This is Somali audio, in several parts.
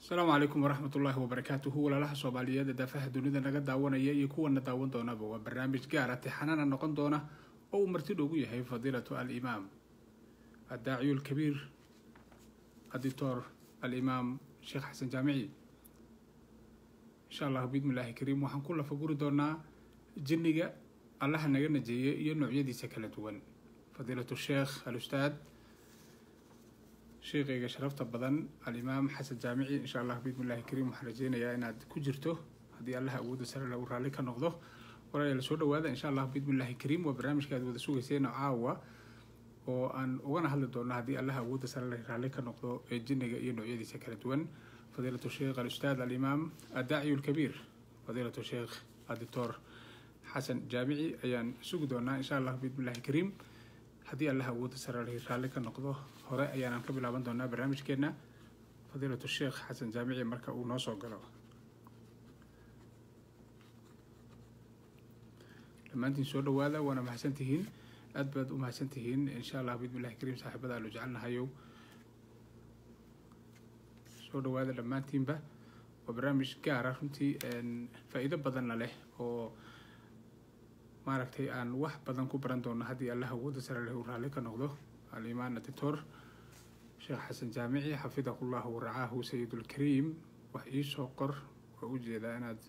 asalaamu calaykum waraxmat ullaahi wabarakaatuhu walaalaha soomaaliyeed ee daafaha dunida naga daawanaya iyo kuwana daawan doonaba waa barnaamij gaara tixanana noqon doona oo uu marti dhoogu yahay fadiilatu alimaam addaaciyu lkabiir adictor alimaam sheekh xasan jaamici insha allahu biidmi illaahi kariim waxaan ku lafaguri doonaa jinniga allaha naga najeeye iyo noocyadiisa kala duwan fadiilatu sheekh alustaad sheekayga sharafta badan alimaam xasan jaamici insha allah biidmi illahi kariim waxaan rajeynayaa inaad ku jirto haddii allaha awoodda sare lagu raalli ka noqdo walaalayaal soo dhawaada insha allah biidmi illahi kariim waa barnaamijka aad wada sugayseen caawa oo aan ugana hadli doono haddii allaha awoodda sare la raalli ka noqdo ee jinniga iyo noocyadiisa kala duwan fadiilatu sheekh alustaad alimaam addaaciyu lkabiir fadiilatu sheekh adictor xasan jaamici ayaan sugi doonaa insha allah biidmi illahi kariim haddii allaha awoodda sare la raalli ka noqdo hore ayaanaan ka bilaaban doonaa barnaamijkeena fadiilatu sheekh xasan jaamici marka uu noo soo galo dhammaantiin soo dhawaada waana mahadsan tihiin aad baad u mahadsan tihiin insha allah biidmi illahi kariim saaxiibada aanu jecelnahayow soo dhawaada dhammaantiinba waa barnaamij gaara runtii faa-iido badanna leh oo maaragtay aan wax badan ku baran doono haddii allah awoodda sare leh uu raalli ka noqdo alimaan adictor sheekh xasan jaamici xafidahu llahu waracaahu sayidulkariim wax iisoo qor waa u jeedaa inaad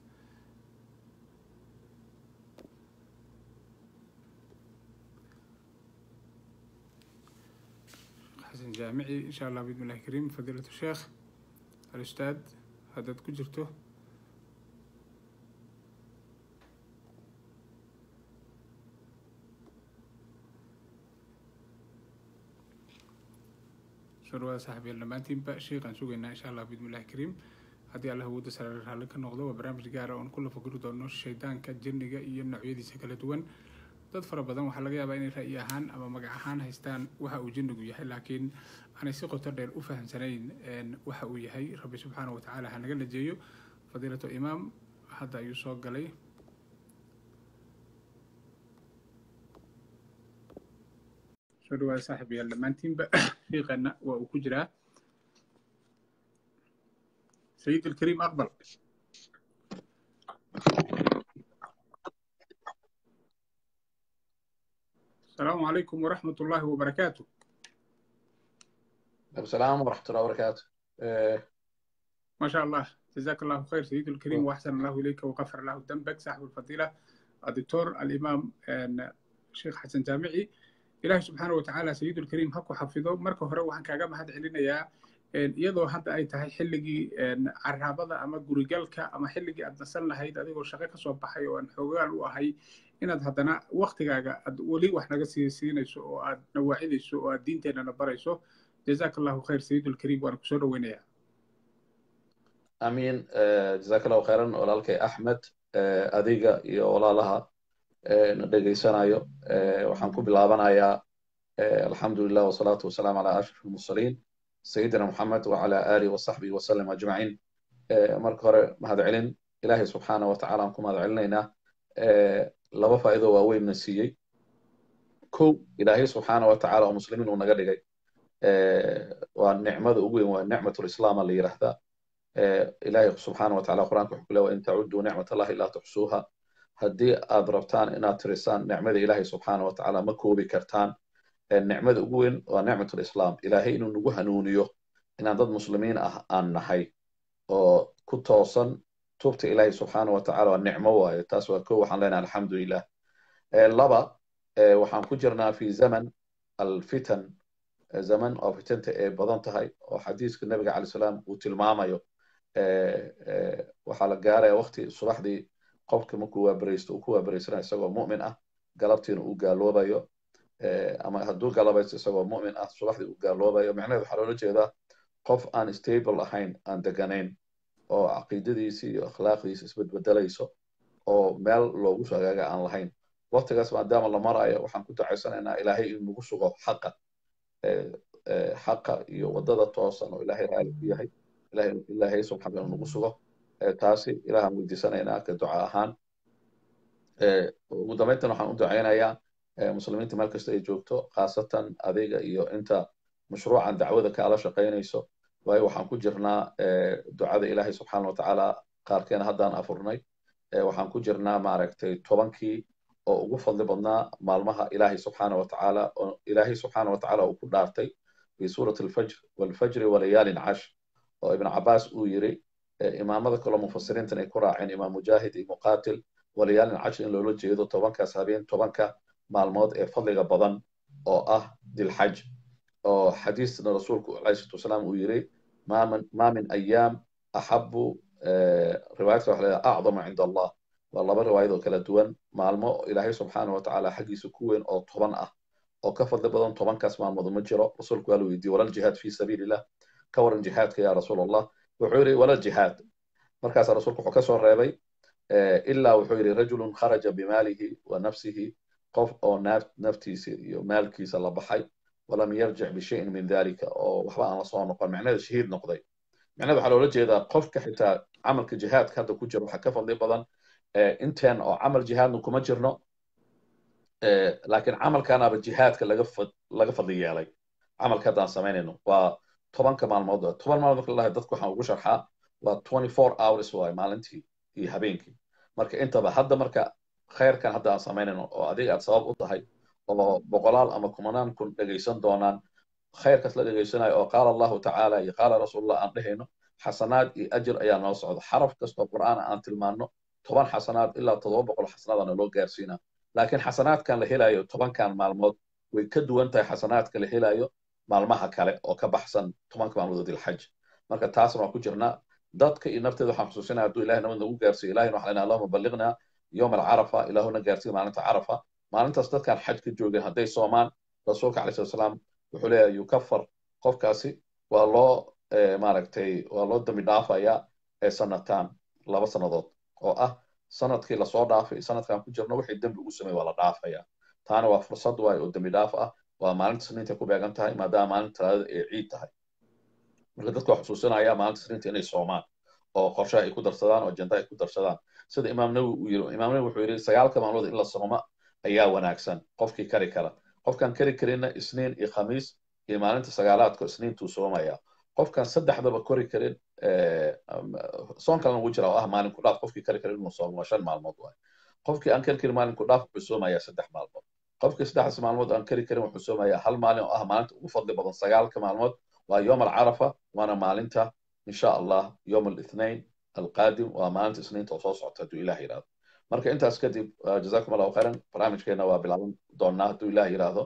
xasan jaamici insha allah biidmi illahi kariim fadiilatu sheekh alustaad haddaad ku jirto soo dhawaada saaxiibyaal dhammaantiinba sheekhaan sugaynaa insha allah biidmi illahi kariim haddii allah awoodda sare raalli ka noqdo waa barnaamij gaara oon ku lafaguri doono shaydaanka jinniga iyo noocyadiisa kala duwan dad fara badan waxaa laga yaabaa inay ra'yi ahaan ama magac ahaan haystaan waxa uu jinnigu yahay laakiin aanay si qoto dheer u fahamsanayn waxa uu yahay rabbi subxaana wa tacaala ha naga najeeyo fadiilatu imaam hadda ayuu soo galay soo dhawaada saaxib yaal dhammaantiinba sheekana waa uu ku jiraa sayid alkariim aqbal السلام عليكم ورحمة الله وبركاته السلام ورحمة الله وبركاته إيه. ما شاء الله جزاك الله خير سيد الكريم وأحسن الله إليك وغفر الله ذنبك صاحب الفضيلة الدكتور الإمام الشيخ حسن جامعي إلهي سبحانه وتعالى سيد الكريم هكو حفظه مركو هره وحن كاغا مهد علينا iyadoo hadda ay tahay xilligii caraabada ama gurigalka ama xilligii aad nasan lahayd adigoo shaqo kasoo baxay oo aan xoogaal u ahay inaad haddana waktigaaga aad weli wax naga sii siinayso oo aad nawaacidayso oo aad diinteennana barayso jazaak allahu khayr sayidulkariim waana kusoo dhaweynayaa amiin jazaak allahu khayran walaalkay axmed adiga iyo walaalaha na dhegaysanayo waxaan ku bilaabanayaa alxamdulilah wasalaatu wasalaamu calaa ashraf almursaliin sayidina moxamed wacala aalihi wasaxbihi wasalam ajmaciin marka hore mahad celin ilaahay subxaana wa tacala aan ku mahad celinaynaa laba faa'iido waaweynna siiyey kow ilaahay subxaana wa tacala oo muslimiin uu naga dhigay waa nicmada ugu weyn waa nicmatulislaama la yidhaahdaa ilaahay subxaana wa tacala qur'aanka wuxuu ku leeya in tacuduu nicmat allahi laa tuxsuuha haddii aad rabtaan inaad tirisaan nicmada ilaahay subxaana wa tacala ma koobi kartaan nicmada ugu weyn waa nicmatulislaam ilaahay inuu nagu hanuuniyo inaan dad muslimiin ah aan nahay oo ku toosan tubta ilaahay subxaana wa tacala waa nicmo waaye taas waa ko waxaan leenahay alxamdulilah laba waxaan ku jirnaa fi zaman alfitan zaman oo fitanta ay badan tahay oo xadiiska nabiga calay salaam uu tilmaamayo waxaa la gaaraya waqti subaxdii qofka markuu waabaraysto uu ku waabaraysanaya isagoo mu'min ah galabtiina uu gaaloobayo ama hadduu galabaysto isagoo mu'min ah subaxdii uu gaaloobayo micnaheed waxaa loola jeedaa qof aan stable ahayn aan deganayn oo caqiidadiisi iyo akhlaaqdiisi isbedbedelayso oo meel loogu soo hagaaga aan lahayn waqtigaas maadaama la marayo waxaan ku dacaysanaynaa ilaahay in nagu sugo xaqa xaqa iyo wadada toosan oo ilaahay raali ku yahay ilaahay subxaana nagu sugo taasi ilaahaan weydiisanaynaa ka duca ahaan ugu dambayntan waxaan u ducaynayaa muslimiinta meel kasta ay joogto khaasatan adiga iyo inta mashruucan dacwada kaala shaqaynayso waayo waxaan ku jirnaa ducada ilaahay subxaana watacaala qaarkeena haddaan afurnay waxaan ku jirnaa maaragtay tobankii oo ugu fadli badnaa maalmaha ilaahay subxaana watacaala oo ilaahay subxaana watacaala uu ku dhaartay fi suurati alfajr walfajri walayaalin cash oo ibn cabaas uu yiri imaamada kaloo mufasiriintan ay ku raaceen imaam mujaahid iyo muqaatil walayaalin cash in loola jeedo tobankaas habeen tobanka maalmood ee fadliga badan oo ah dilxaj oo xadiisna rasuulku alayhi salatu wasalaam uu yiri ma min ayaam axabu riwaayadka waxa leedahay acdama cinda allah waa laba riwaayad oo kala duwan maalmo ilaahay subxaana watacaala xaggiisa ku weyn oo toban ah oo ka fadli badan tobankaas maalmood ma jiro rasuulku waa la weydiiyey walal jihaad fi sabiilillah ka waran jihaadka ya rasuul allah wuxuu yidhi walal jihaad markaasaa rasuulku wuxuu ka soo reebay ilaa wuxuu yidhi rajulun kharaja bimaalihi wa nafsihi qof oo naftiisa iyo maalkiisa la baxay walam yarjic bishayin min dalika oo waxba aan la soo noqon macnaheeda shahiid noqday macnaheeda waxaa loola jeedaa qofka xitaa camalka jihaadka hadda ku jira waxaa ka fadli badan inteen oo camal jihaadna kuma jirno laakiin camalkanaaba jihaadka laga fadli yeelay camalka haddaan samaynayno waa tobanka maalmood toban maalmood marka lalahay dadku waxaan ugu sharxaa waa twenty four hours waay maalintii iyo habeenkii marka intaba hadda marka khayrkan hadda aan samaynayno oo adiga aad sabab u tahay oo boqolaal ama kumanaan kun dhegaysan doonaan khayrkaas la dhegaysanayo oo qaala allahu tacaala iyo qaala rasuulullah aan dhehayno xasanaad iyo ajir ayaa noo socda xaraf kastoo qur'aan aan tilmaanno toban xasanaad ilaa toddoba boqol xasanaadana loo gaarsiinaa laakiin xasanaadkan la helayo tobankan maalmood way ka duwan tahay xasanaadka la helayo maalmaha kale oo ka baxsan tobanka maalmood oo dilxaj marka taasna waan ku jirnaa dadka iyo nafteeda waxaan xusuusinaya hadduu ilahay nabad nagu gaarsiiyo ilahina waxaan lenahay allahuma balliqnaa yowm alcarafa ilaahuna gaarsiiya maalinta carafa maalintaas dadkaan xaj ka joogeen hadday soomaan rasuulka alayhi salatu salaam wuxuu leeyahay yukafar qofkaasi waa loo maaragtay waa loo dambi dhaafayaa ee sanataan laba sannadood oo ah sanadkii lasoo dhaafay sanadkan ku jirno wixii dembi ugu sameey waa la dhaafaya taana waa fursad waay oo dembi dhaaf ah waa maalinta sniinta ku beegan tahay maadaama maalinta talaadada ee ciid tahay marka dadka waa xusuusinaya maalinta sniinta inay soomaan oo qorshaha ay ku darsadaan oo ajenda ay ku darsadaan sida imaam nawi uu yiri imaam nawi wuxuu yidhi sagaalka maalmood in la sooma ayaa wanaagsan qofkii kari kara qofkaan kari karinna isniin iyo khamiis iyo maalinta sagaalaadka isniintuu soomaya qofkaan saddexdaba kori karin soon kalena ugu jira oo ah maalin ku dhaaf qofkii kari karin inuu soomo waa shan maalmood waay qofkii aan kari karin maalin ku dhaaf wuxuu soomayaa saddex maalmood qofkii saddexdaas maalmood aan kari karin wuxuu soomayaa hal maalin oo ah maalinta ugu fadli badan sagaalka maalmood waa yom alcarafa waana maalinta insha allah yom alithnain alqaadim waa maalinta isniinta oo soo socota hadduu ilaah yidhahdo marka intaas kadib jazakum allahu khayran barnaamijkeena waa bilaaban doonaa hadduu ilaah yidhaahdo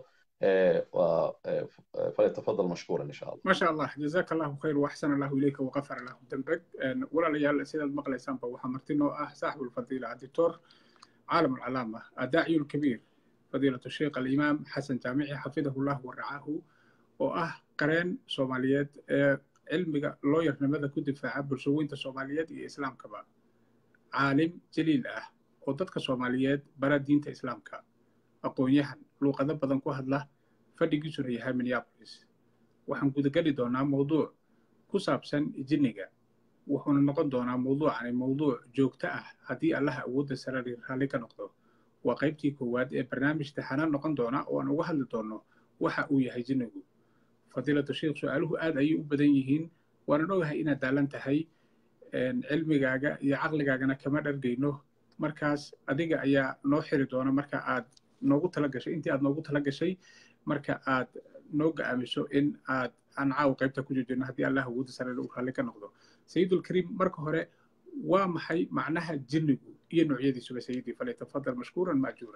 فليتفضل مشكورا ان شاء الله. ما شاء الله جزاك الله خير واحسن الله اليك وغفر له ذنبك ولا ليال سيد المقليسان بو حمرتينو اه صاحب الفضيله الدكتور عالم العلامه الداعي الكبير فضيله الشيخ الامام حسن جامعي حفظه الله ورعاه واه قرين سوماليات علمي لوير نمدا كدفاع برسوينتا سوماليات iyo islaamkaba caalim jaliil ah oo dadka soomaaliyeed bara diinta islaamka aqoon-yahan luuqado badan ku hadla fadhigiisuna yahay minneapolis waxaan gudageli doonaa mawduuc ku saabsan jinniga wuxuuna noqon doonaa mawduucani mawduuc joogto ah haddii allaha awoodda sare raalli ka noqdo waa qaybtii koowaad ee barnaamij taxanaan noqon doona oo aan uga hadli doonno waxa uu yahay jinnigu fadiilatu sheikh su-aaluhu aad ayay u badan yihiin waanan ogahay inaad daalan tahay cilmigaaga iyo caqligaagana kama dhargayno markaas adiga ayaa noo xiri doona marka aad noogu tala gashay intii aad noogu tala gashay marka aad noo ga-aamiso in aad aan caawa qaybta ku joojino haddii allah awoodda sare uu raalli ka noqdo sayidulkariim marka hore waa maxay macnaha jinnigu iyo noocyadiisuba sayidii falyatafadal mashkuuran maajuura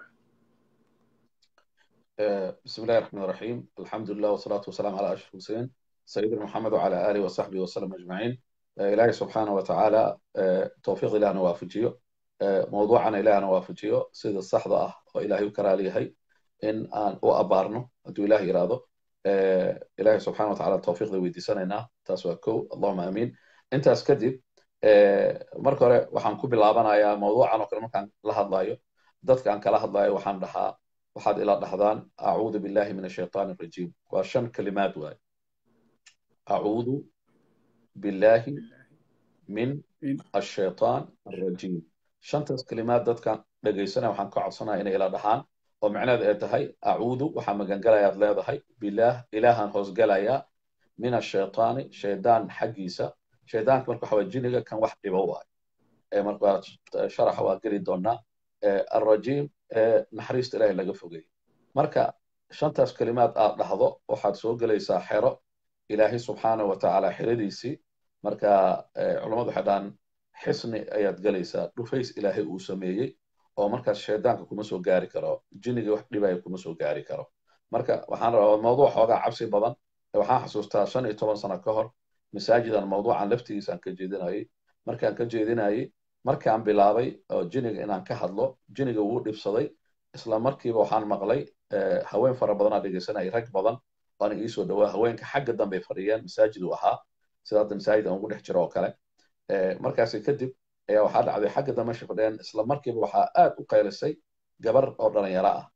بسم الله الرحمن الرحيم الحمد لله والصلاة والسلام على أشرف المرسلين سيدنا محمد وعلى آله وصحبه وسلم أجمعين إلهي سبحانه وتعالى توفيق إله نوافجيه موضوعنا إله نوافجيه سيد الصحضة وإلهي كراليهي إن أن أبارنه أدو إلهي إراده إلهي سبحانه وتعالى التوفيق ذي ويدي سنة تاسوا كو اللهم آمين أنت أسكدب marka hore waxaan ku bilaabanayaa mawduucan oo kale markaan la hadlayo dadka aan kala hadlayo waxaan dhahaa waxaad ila dhahdaan acuudu billahi min ashaytaan arajiim waa shan kalimaad waay acuudu billahi min ashaytaan arajiim shantaas kalimaad dadkan dhegaysanaya waxaan ka codsanaya inay ila dhahaan oo macnaheed ay tahay acuudu waxaa magangalayaad leedahay bilaah ilaahaan hoosgalayaa min ashaytaani shaydaan xaggiisa shaydaanka marka waxa waye jiniga kan wax dhibo waayo marka sharaxa waa geli doonaa alrajiim naxariista ilaahay laga fogay marka shantaas kelimaad aad dhahdo waxaad soo gelaysaa xero ilaahay subxaanahu watacaala xeradiisii marka culammadu waxay dhahaan xisni ayaad gelaysaa dhufays ilaahay uu sameeyey oo markaas shaydaanka kuma soo gaari karo jinigii wax dhibaya kuma soo gaari karo marka waxaan rabaa mawduuc xoogaa cabsi badan waxaan xasuustaa shan iyo toban sano ka hor masaajidan mawduucan laftigiisaan ka jeedinayay markaan ka jeedinayay markaan bilaabay oo jiniga inaan ka hadlo jiniga wuu dhibsaday isla markiiba waxaan maqlay haween fara badanaa dhegeysanayay rag badan waana iisoo dhowaa haweenka xagga dambe fadhiyeen masaajid uu ahaa sida hadda masaajid aan ugu dhex jiro oo kale markaasi kadib ayaa waxaa dhacday xagga dambe meesha fadhiyeen isla markiiba waxaa aad u qaylisay gabar oo dhalinyaro ah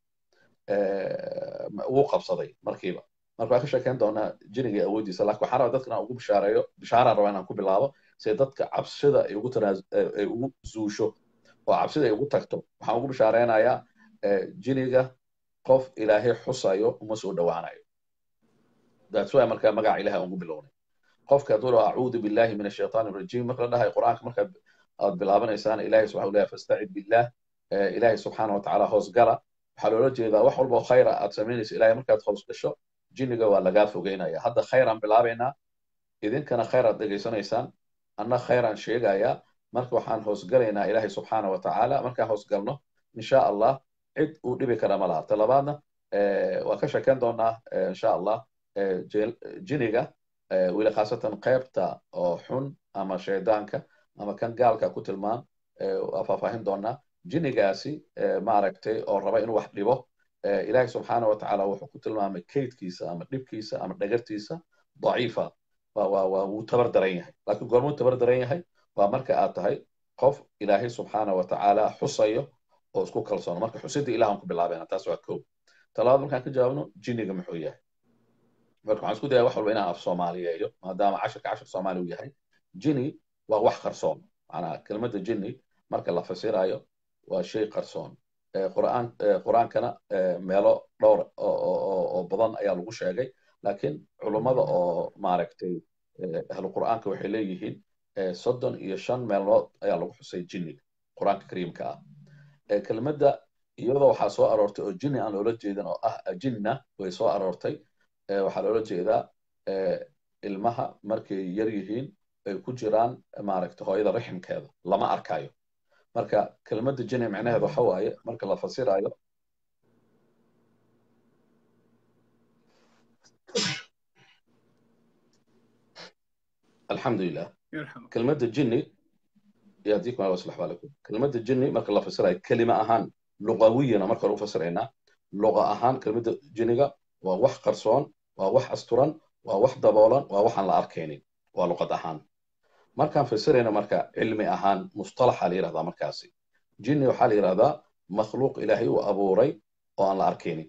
wuu qabsaday markiiba marka waan ka sheekeyn doonaa jiniga awooddiisa laakiin waxaan rabaa dadka inaan ugu bishaareeyo bishaaraan rabaa inaan ku bilaabo si dadka cabsida ay ugu ay ugu zuusho oo cabsida ay ugu tagto waxaan ugu bishaareynayaa jiniga qof ilaahay xusayo uma soo dhowaanayo that's why marka magaca ilahay aan ugu bilownay qofka hadduu dhaho acuudu billahi min ashaytaan arajiim marka la dhahayo qur'aanka marka aad bilaabanaysaan ilahay subxana leeyahay fastacid billah ilahay subxaana watacaala hoos gala waxaa loola jeedaa wax walba oo khayra aad samaynayso ilahay markaad hoos gasho jiniga waa lagaa fogeynaya hadda khayraan bilaabaynaa idinkana khayr aad dhegaysanaysaan anna khayraan sheegayaa marka waxaan hoosgalaynaa ilaahay subxaana wa tacaala markaan hoosgalno insha allah cid uu dhibi kara ma laha talabaadna waa ka sheeken doonaa insha allah jiniga weli khaasatan qaybta oo xun ama shaydaanka ama kan gaalka ku tilmaan waa faahfaahin doonaa jinigaasi maaragtay oo raba inuu wax dhibo ilaahay subxaana wa tacaala wuxuu ku tilmaamay kaydkiisa ama dhibkiisa ama dhagartiisa daciifa waa wuu tabar daran yahay laakiin goormuu tabar daran yahay waa marka aad tahay qof ilaahay subxaana wa tacaala xusayo oo isku kalsoono marka xusidda ilahan ku bilaabena taas waa kow talabaad markaan ka jawaabno jiniga muxuu yahay marka waxaan isku daya wax walba inaan af soomaaliyeeyo maadaama cashirka cashir soomaali uu yahay jini waa wax qarsoon macnaa kelmadda jini marka la fasirayo waa shay qarsoon qur'aan qur'aankana meelo dhowr oo badan ayaa lagu sheegay laakiin culummada oo maaragtay ahlu qur'aanka waxay leeyihiin soddon iyo shan meelood ayaa lagu xusay jinniga qur'aanka kariimka ah kelmadda iyadoo waxaa soo aroortay oo jinni aan loola jeedin oo ah ajinna way soo aroortay waxaa loola jeedaa ilmaha markay yar yihiin ay ku jiraan maaragtay hooyada riximkeeda lama arkayo marka kelmadda jini micnaheedu waxa waaye marka la fasirayo alxamdulilah kelmadda jini yadiikum allah waslax baalakum kelmadda jini marka la fasirayo kelima ahaan luqawiyana marka hore u fasiraynaa luqa ahaan kelmadda jiniga waa wax qarsoon waa wax asturan waa wax daboolan waa waxaan la arkaynin waa luqad ahaan markaan fasirayno marka cilmi ahaan mustalaxa la yirahdaa markaasi jinni waxaa la yirahdaa makhluuq ilaahay uu abuuray oo aan la arkaynin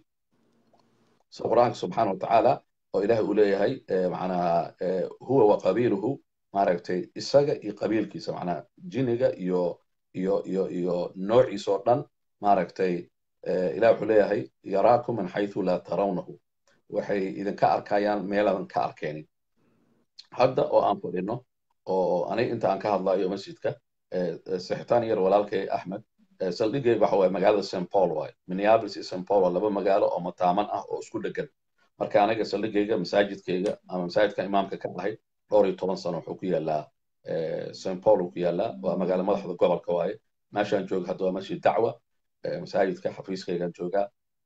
sida qur'aanka subxaana watacaala oo ilaahay uu leeyahay macnaha huwa wa qabiiluhu maaragtay isaga iyo qabiilkiisa macnaha jinniga iyo iyo iyo iyo noociisa oo dhan maaragtay ilaah wuxuu leeyahay yaraakum min xaythu laa tarawnahu waxay idinka arkayaan meeladan ka arkaynin hadda oo aan fadhino oo aniga inta aan ka hadlayo masjidka sixitaan yar walaalkay axmed saldhigayga waxa waaye magaalada st paul waaye minneapolis iyo st paul waa laba magaalo oo mataaman ah oo isku dhegan marka aniga saldhigayga masaajidkayga ama masaajidka imaamka ka ahay dhowr iyo toban sano wuxuu ku yaalaa st paul uu ku yaalaa waa magaalo madaxda gobolka waaye meeshaan jooga hadda waa masjid dacwa masaajidka xafiiskaygaan joogaa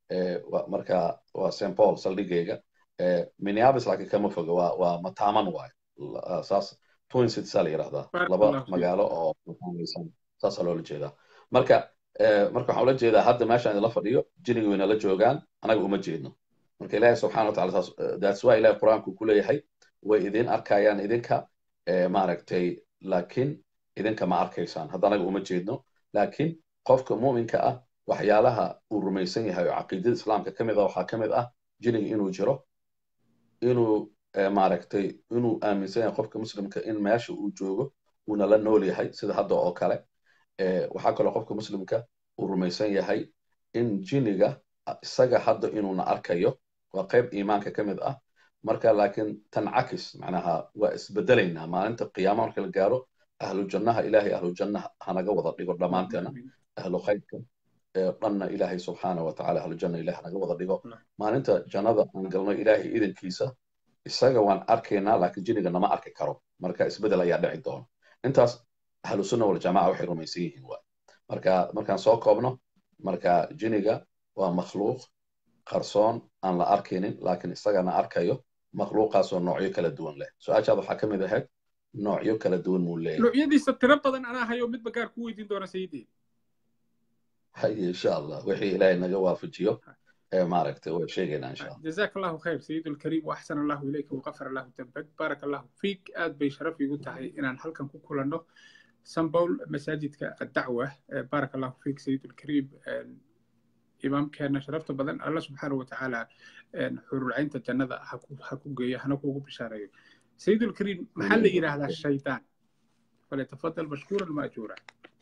marka waa st paul saldhigayga minneapolis laakiin kama foga waa waa mataaman waaye saas twin cities la yirahdaa laba magaalo oo mataanaysan saasaa loola jeedaa marka marka waxaan ula jeedaa hadda meeshaan idinla fadhiyo jiniga wayna la joogaan anaga uma jeedno marka ilaahi subxana watacala saas that's why ilahi qur-aanku ku leeyahay way idin arkayaan idinka maaragtay laakiin idinka ma arkaysaan hadda anaga uma jeedno laakiin qofka mu'minka ah waxyaalaha uu rumaysan yahay oo caqiidada islaamka ka mid ah waxaa ka mid ah jiniga inuu jiro inuu maaragtay inuu aaminsan yahay qofka muslimka in meesha uu joogo uuna la nool yahay sida hadda oo kale waxaa kaloo qofka muslimka uu rumaysan yahay in jiniga isaga hadda inuuna arkayo waa qayb iimaanka ka mid ah marka laakiin tancakis macnaha waa isbedelaynaa maalinta qiyaama marka la gaaro ahlu jannaha ilaahay ahlu jannaha hanaga wada dhigo dhammaanteena ahlu khayrka dhanna ilaahay subxaana wa tacaala ahlu janna ilaah hanaga wada dhigo maalinta jannada aan galno ilaahay idankiisa isaga waan arkaynaa laakiin jiniga nama arki karo marka isbedel ayaa dhici doona intaas ahlu sunna waljamaca waxay rumaysan yihiin waay marka markaan soo koobno marka jiniga waa makhluuq qarsoon aan la arkaynin laakiin isagana arkayo makhluuqaasoo noocyo kala duwan leh su-aashaad waxaa ka mid ahayd noocyo kala duwan muu leeyahay noocyadiisa tiro badan anaa hayo midba gaar ku weydiin doona sayidii haye insha allah wixii ilaahay naga waafajiyo maaragtay way sheegaynaa insha allah جزاك الله خير سيد الكريم واحسن الله اليك وغفر الله ذنبك بارك الله فيك اد بي شرف igu tahay inaan halkan ku kulanno sanbowl masaajidka الدعوة بارك الله فيك سيد الكريم imaamkeena sharafta badan alla subxaana watacaala xurulcaynta jannada ha ku geeyo hana kuugu bishaareeyo sayid ulkariim maxaa la yidhaahdaa shaydaan falyatafadal mashkuuran maajuura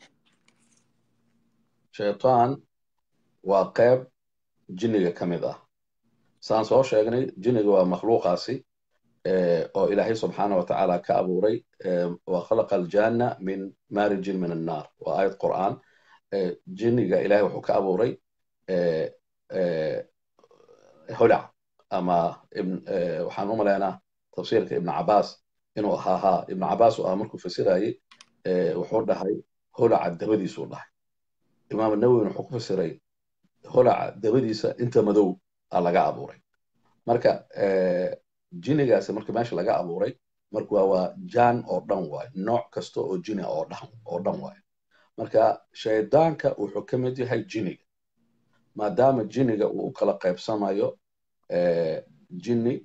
shaytaan waa qayb jinniga ka mid ah saan soo sheegnay jinniga waa makhluuqaasi oo ilaahay subxaana wa tacaala ka abuuray wa khalaqa aljanna min maarijin min annaar waa aayad qur'aan jinniga ilaahay wuxuu ka abuuray holac ama waxaan u malaynaa tafsiirka ibn cabaas inuu ahaa ha ibn cabaas uu ahaa markuu fasirayey wuxuu dhahay holaca dabadiisuu dhahay imaam nawowin wuxuu ku fasiray holaca dabadiisa inta madow a laga abuuray marka jinigaasi marka meesha laga abuuray marka waa jaan oo dhan waayo nooc kasta oo jini oo dhan waayo marka shaydaanka wuxuu ka mid yahay jiniga maadaama jiniga uu u kala qaybsamayo jinni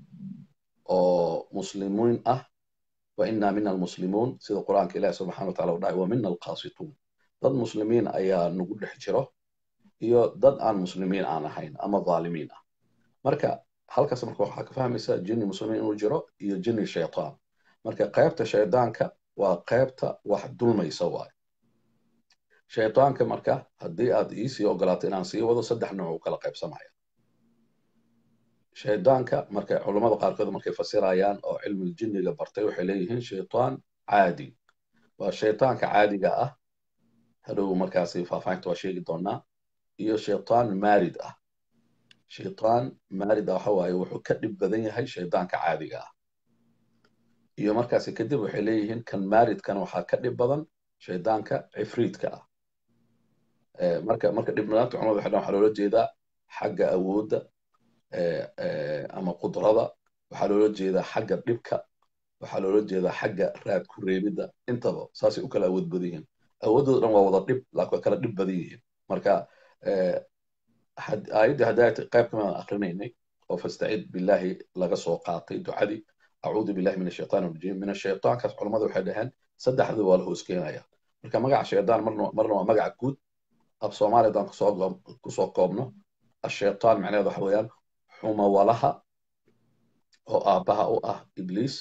oo muslimiin ah wa inna mina almuslimuun sida qur'aanka ilahi subxana wa tacala u dhahay wa mina alqaasituun dad muslimiin ayaa nagu dhex jiro iyo dad aan muslimiin aan ahayn ama dhaalimiin ah marka halkaas marka waxaa ka fahmaysaa jinni muslimiin inuu jiro iyo jinni shaytaan marka qaybta shaydaanka waa qaybta wax dulmaysa waayo shaytaanka marka haddii aad iisii ogolaato inaan sii wado saddex nooc u kala qaybsamaya shaydaanka marka culammada qaarkood markay fasirayaan oo cilmil jinniga bartay waxay leeyihiin shaytaan caadi waa shaytaanka caadiga ah hadhow markaasi faahfaahinta waa sheegi doonaa iyo shaytaan maarid ah shaytaan maarid ah waxa waaye wuxuu ka dhib badan yahay shaydaanka caadiga ah iyo markaasi kadib waxay leeyihiin kan maaridkan waxaa ka dhib badan shaydaanka cifriidka ah marka marka dhibnaanta culamada waxay waxaa loola jeedaa xagga awoodda ama qudrada waxaa loola jeedaa xagga dhibka waxaa loola jeedaa xagga raad ku reebidda intaba saasay u kala awood badan yihiin awooddooda dhan waa wada dhib laakiin waa kala dhib badan yihiin marka aayaddii haddaay qayb kamid akrinaynay oo fastacid billahi laga soo qaatay ducadii acuudu billahi min ashaytaan rajiim min ashaytaankaas culamada waxay dhaheen saddexdii waa la hoos keenaya marka magaca shaydaan marna waa magaca guud af soomaaliya haddaan kusoo koobno ashaytaan macnaheeda waxa weeyaan xumawalaha oo aabbaha u ah ibliis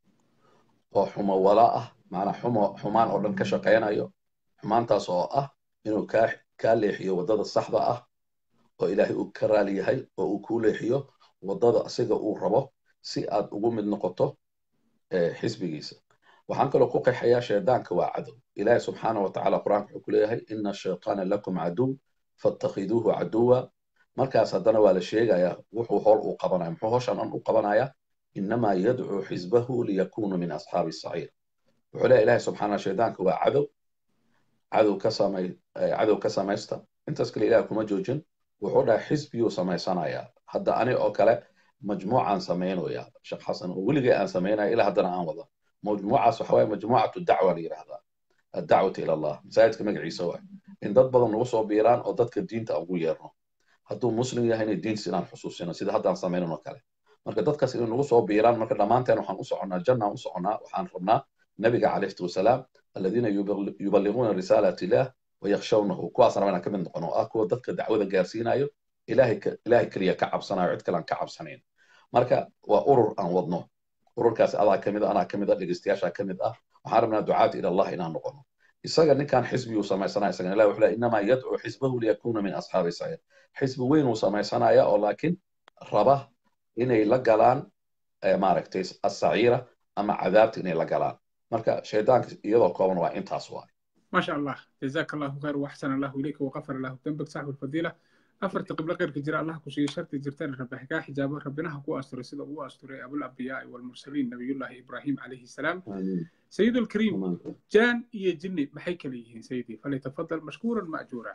oo xumawala ah macnaa xumo xumaan oo dhan ka shaqaynayo xumaantaas oo ah inuu kaa kaa leexiyo waddada saxda ah oo ilaahay uu ka raali yahay oo uu kuu leexiyo waddada asiga uu rabo si aad ugu mid noqoto xisbigiisa waxaan kaloo ku qeexayaa shaydaanka waa cadow ilaahi subxaana wa tacaala qur-aanka wuxuu ku leeyahay ina ashaytaana lakum caduw faattakhiduuhu caduwa markaas haddana waa la sheegayaa wuxuu hool uu qabanaya muxuu howshan dhan u qabanayaa inamaa yadcuu xisbahu liyakunuu min asxaabi saciir wuxuu leeyahay ilaahi subxaana shaydaanka waa cadow cadow ka samay cadow ka samaysta intaas kale ilaah kuma joojin wuxuu dhahay xisbiyuu samaysanayaa hadda ani oo kale majmuucaan samaynaya sheekh xasan oo weligay aan samaynaya ilaa haddana aan wada majmuucaas waxa waaye majmuucatu dacwa la yidhaahdaa addacwata ila allah masaajidka magaciisa waay in dad badan nagu soo biiraan oo dadka diinta ugu yeerno hadduu muslim yahayna diintiisa inaan xusuusino sida haddaan samaynan oo kale marka dadkaas inay nagu soo biiraan marka dhammaanteen waxaan u soconnaa jannaan u soconnaa waxaan rabnaa nabiga calayhi wasalaam aladiina yuballighuuna risaalat illah wayakhshawnahu kuwaasna inaan ka mid noqono oo ah kuwa dadka dacwada gaarsiinayo ilaahay keliya ka cabsanayo cid kale aan ka cabsanayn marka waa urur aan wadno ururkaasi adaa ka mid a anaa ka mid a dhegeystayaashaa ka mid ah waxaan rabnaa ducaat ila allah inaan noqono isaga ninkan xisbiyuu samaysanaya isagana ilahi wuxuu leeyahy inamaa yadcuu xisbahu liyakuna min asxaabi saciir xisbi weyn uu samaysanaya oo laakiin raba inay la galaan maaragtay asaciira ama cadaabta inay la galaan marka shaydaanka iyadoo kooban waa intaas waay ما شاء الله جزاك الله خير واحسن الله اليك وغفر الله ذنبك صاحب الفضيله أفرت قبل غير كجرا الله كسي شرط جرتان رب حكا حجاب ربنا هكو أستر سيدا هو أستر أبو الأنبياء والمرسلين نبي الله إبراهيم عليه السلام سيد الكريم جان إيه جني محيك ليه سيدي فليتفضل مشكورا مأجورا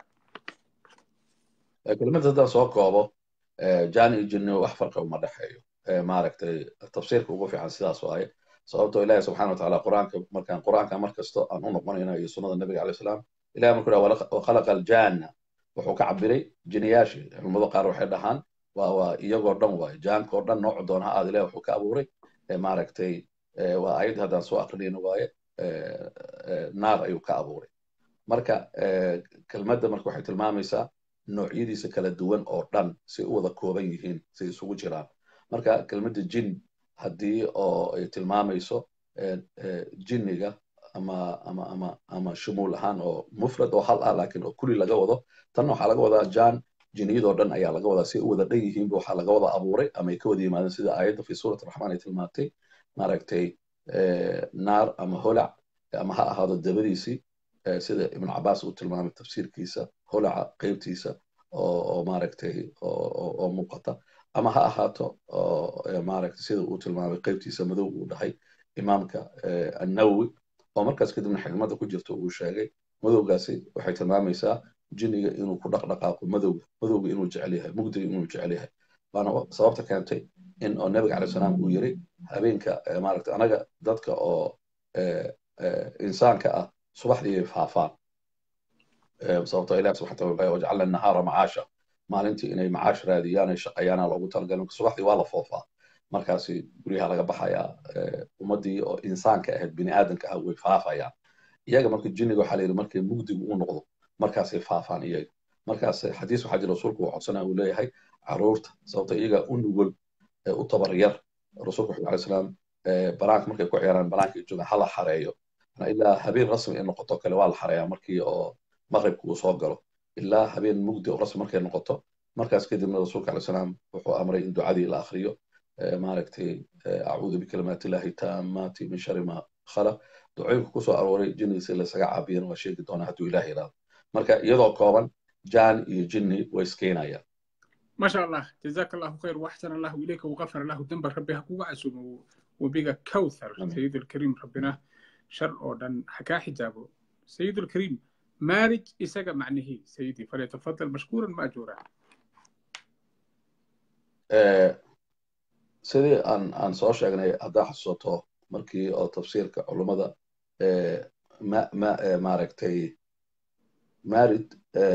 كلمة هذا سوق كوبو جان إيه جني وأحفر قوم مدحيو ما ركتي التفسير كوبو في حسيدا سواي sababtoo ilaahi subxana watacaala qur-aanka markaan qur-aanka mar kasto aan u noqonayno iyo sunnada nabiga alayh salaam ilahi markuu dhaha wakhalaqa aljanna wuxuu ka cabiray jiniyaashii culimmadu qaar waxay dhahaan waa waa iyagoo dhan waay jaankoo dhan noocu doona ha aad ilahi wuxuu ka abuuray maaragtay waa ayad haddaan soo aqrinayno waaye naar ayuu ka abuuray marka kelmadda marka waxay tilmaamaysaa noocyadiisa kala duwan oo dhan si u wada kooban yihiin si isugu jiraan marka kelmadda jin haddii oo ay tilmaamayso jinniga ama ama ama ama shumuul ahaan oo mufrad oo hal ah laakiin oo kuli laga wado tan waxaa laga wadaa jaan jinniyadoo dhan ayaa laga wadaa si u wada dhan yihiinba waxaa laga wada abuuray ama ay ka wada yimaadeen sida aayadda fi suurat raxmaan ay tilmaantay maaragtay naar ama holac ama ha ahaado dabadiisii sida ibn cabaas uu tilmaamay tafsiirkiisa holaca qeybtiisa oo maaragtay oo muuqata ama ha ahaato maaragtay sida uu tilmaamay qeybtiisa madow uu dhahay imaamka annawowi oo markaas kadibna xigmadda ku jirta uu sheegay madowgaasi waxay tilmaamaysaa jinniga inuu ku dhaqdhaqaaqo madowga madowga inuu jecel yahay mugdiga inuu jecel yahay waana sababta keentay in oo nabiga calay salaam uu yiri habeenka maaragtay anaga dadka oo insaanka ah subaxdii ay faafaan sababtoo ilaah subxana wataala wajcalna nahaara macaasha maalintii inay macaash raadiyaan ay shaqeeyaana loogu talagalay subaxdii waa la foofaa markaasi guryaha laga baxayaa ummaddii oo insaanka ahayd bini aadamka ah way faafayaan iyaga marka jinniga waxaa layidhi markay mugdigu u noqdo markaasay faafaan iyaga markaas xadiis waxaa jira rasuulku uu codsanaya uu leeyahay caruurta sababta iyaga u nugul u tabar yar rasuulku wuxuu alay salaam banaanka markay ku ciyaaraan banaanka joogaan hala xareeyo ilaa habeen rasmi ay noqoto kale waa la xareeyaa markii oo maqribka uu soo galo ilaa habeen mugdi oo rasmi markay noqoto markaas kadibna rasuulka alay salaam wuxuu amray in ducadii la akhriyo maaragtay acuudu bikalimaati illahi taamaati min shari ma khalaq ducooyinka kusoo arooray jinnigiisa laysaga caabiyana waa sheegi doonaa hadduu ilaah yidhaahdo marka iyadoo kooban jaan iyo jinni way iskeenayaan ما شاء الله جزاك الله خير واحسن الله اليك وغفر الله ذنبك ربي هكو عسوم وبيك كوثر سيد الكريم ربنا شر أودن حكا حجابه سيد الكريم مارج إساق معنه سيدي فليتفضل مشكورا مأجورا sidii aan aan soo sheegnay haddaa xasuusato markii oo tafsiirka culummada ma ma maaragtay marid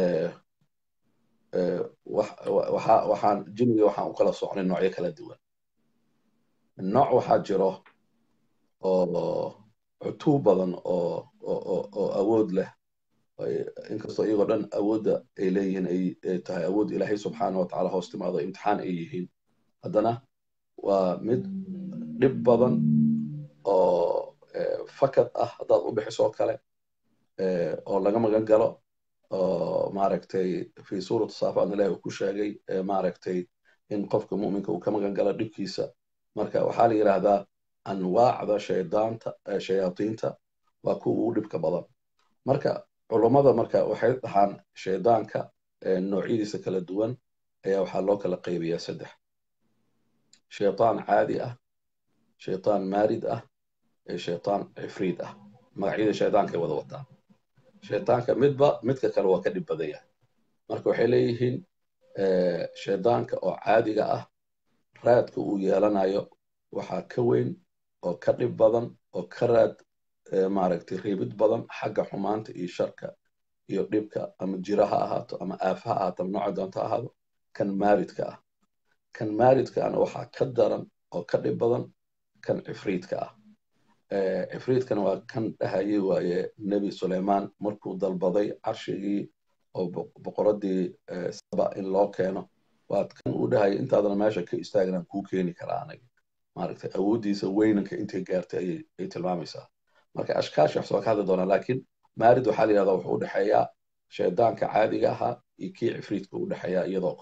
waxa waxaan jinniga waxaan u kala socnay noocyo kala duwan nooc waxaa jiro oo cutub badan oo oo awood leh inkastoo iyagoo dhan awoodda ay leeyihiin ay tahay awood ilaahay subxaana wa tacaala hoos timaado imtixaan ay yihiin haddana waa mid dhib badan oo fakad ah haddaad u bixiso kale oo laga magan galo oo maaragtay fi suuratu saafaadna ilahi uu ku sheegay maaragtay in qofka mu'minka uu ka magan galo dhibkiisa marka waxaa la yidhaahdaa anwaacda shaydaanta shayaadiinta waa kuwa ugu dhibka badan marka culummada marka waxay dhahaan shaydaanka noocyadiisa kala duwan ayaa waxaa loo kala qaybiyaa saddex shaytaan caadi ah shaytaan maarid ah iyo shaytaan cifriid ah magacyada shaydaanka ay wada wataan shaydaanka midba midka kale waa ka dhib badan yahay marka waxay leeyihiin shaydaanka oo caadiga ah raadka uu yeelanayo waxaa ka weyn oo ka dhib badan oo ka raad maaragtay riibid badan xagga xumaanta iyo sharka iyo dhibka ama jira ha ahaato ama aafa ha ahaato ama nooca doonta ha ahaado kan maaridka ah kan maaridkaana waxaa ka daran oo ka dhib badan kan cifriidka ah cifriidkana waa kan dhahayay waaye nebi suleymaan markuu dalbaday carshigii oo boqoradii saba in loo keeno waad kan uu dhahayay intaadana meesha ka istaagnaan kuu keeni karaa aniga maaragtay awooddiisa weynanka intay gaartay ay tilmaamaysaa marka ashkaash wax soo ka hadli doonaa laakiin maarid waxaa la yidhahdaa wuxuu u dhexeeyaa shaydaanka caadiga ahaa iyo kii cifriidka u dhexeeyaa iyadoo kooban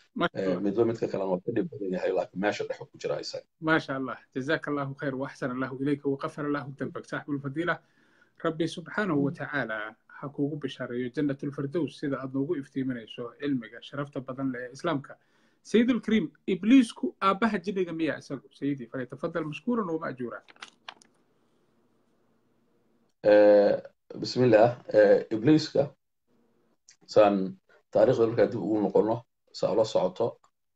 midba midka kalena waa ka dhib badan yahay laakiin meesha dhex ku jira isaga ما شاء الله جزاك الله خير وأحسن الله إليك وغفر الله ذنبك صاحب الفضيلة ربي سبحانه وتعالى حكوه بشارة جنة الفردوس سيدا أدنوغو افتيمنيسو علمك شرفت بدن لإسلامك سيد الكريم إبليسكو آبها جنة مية أسألو سيدي فليتفضل مشكورا ومأجورا آه بسم الله آه إبليسك سان تاريخ ذلك دib ugu noqono saa ula socoto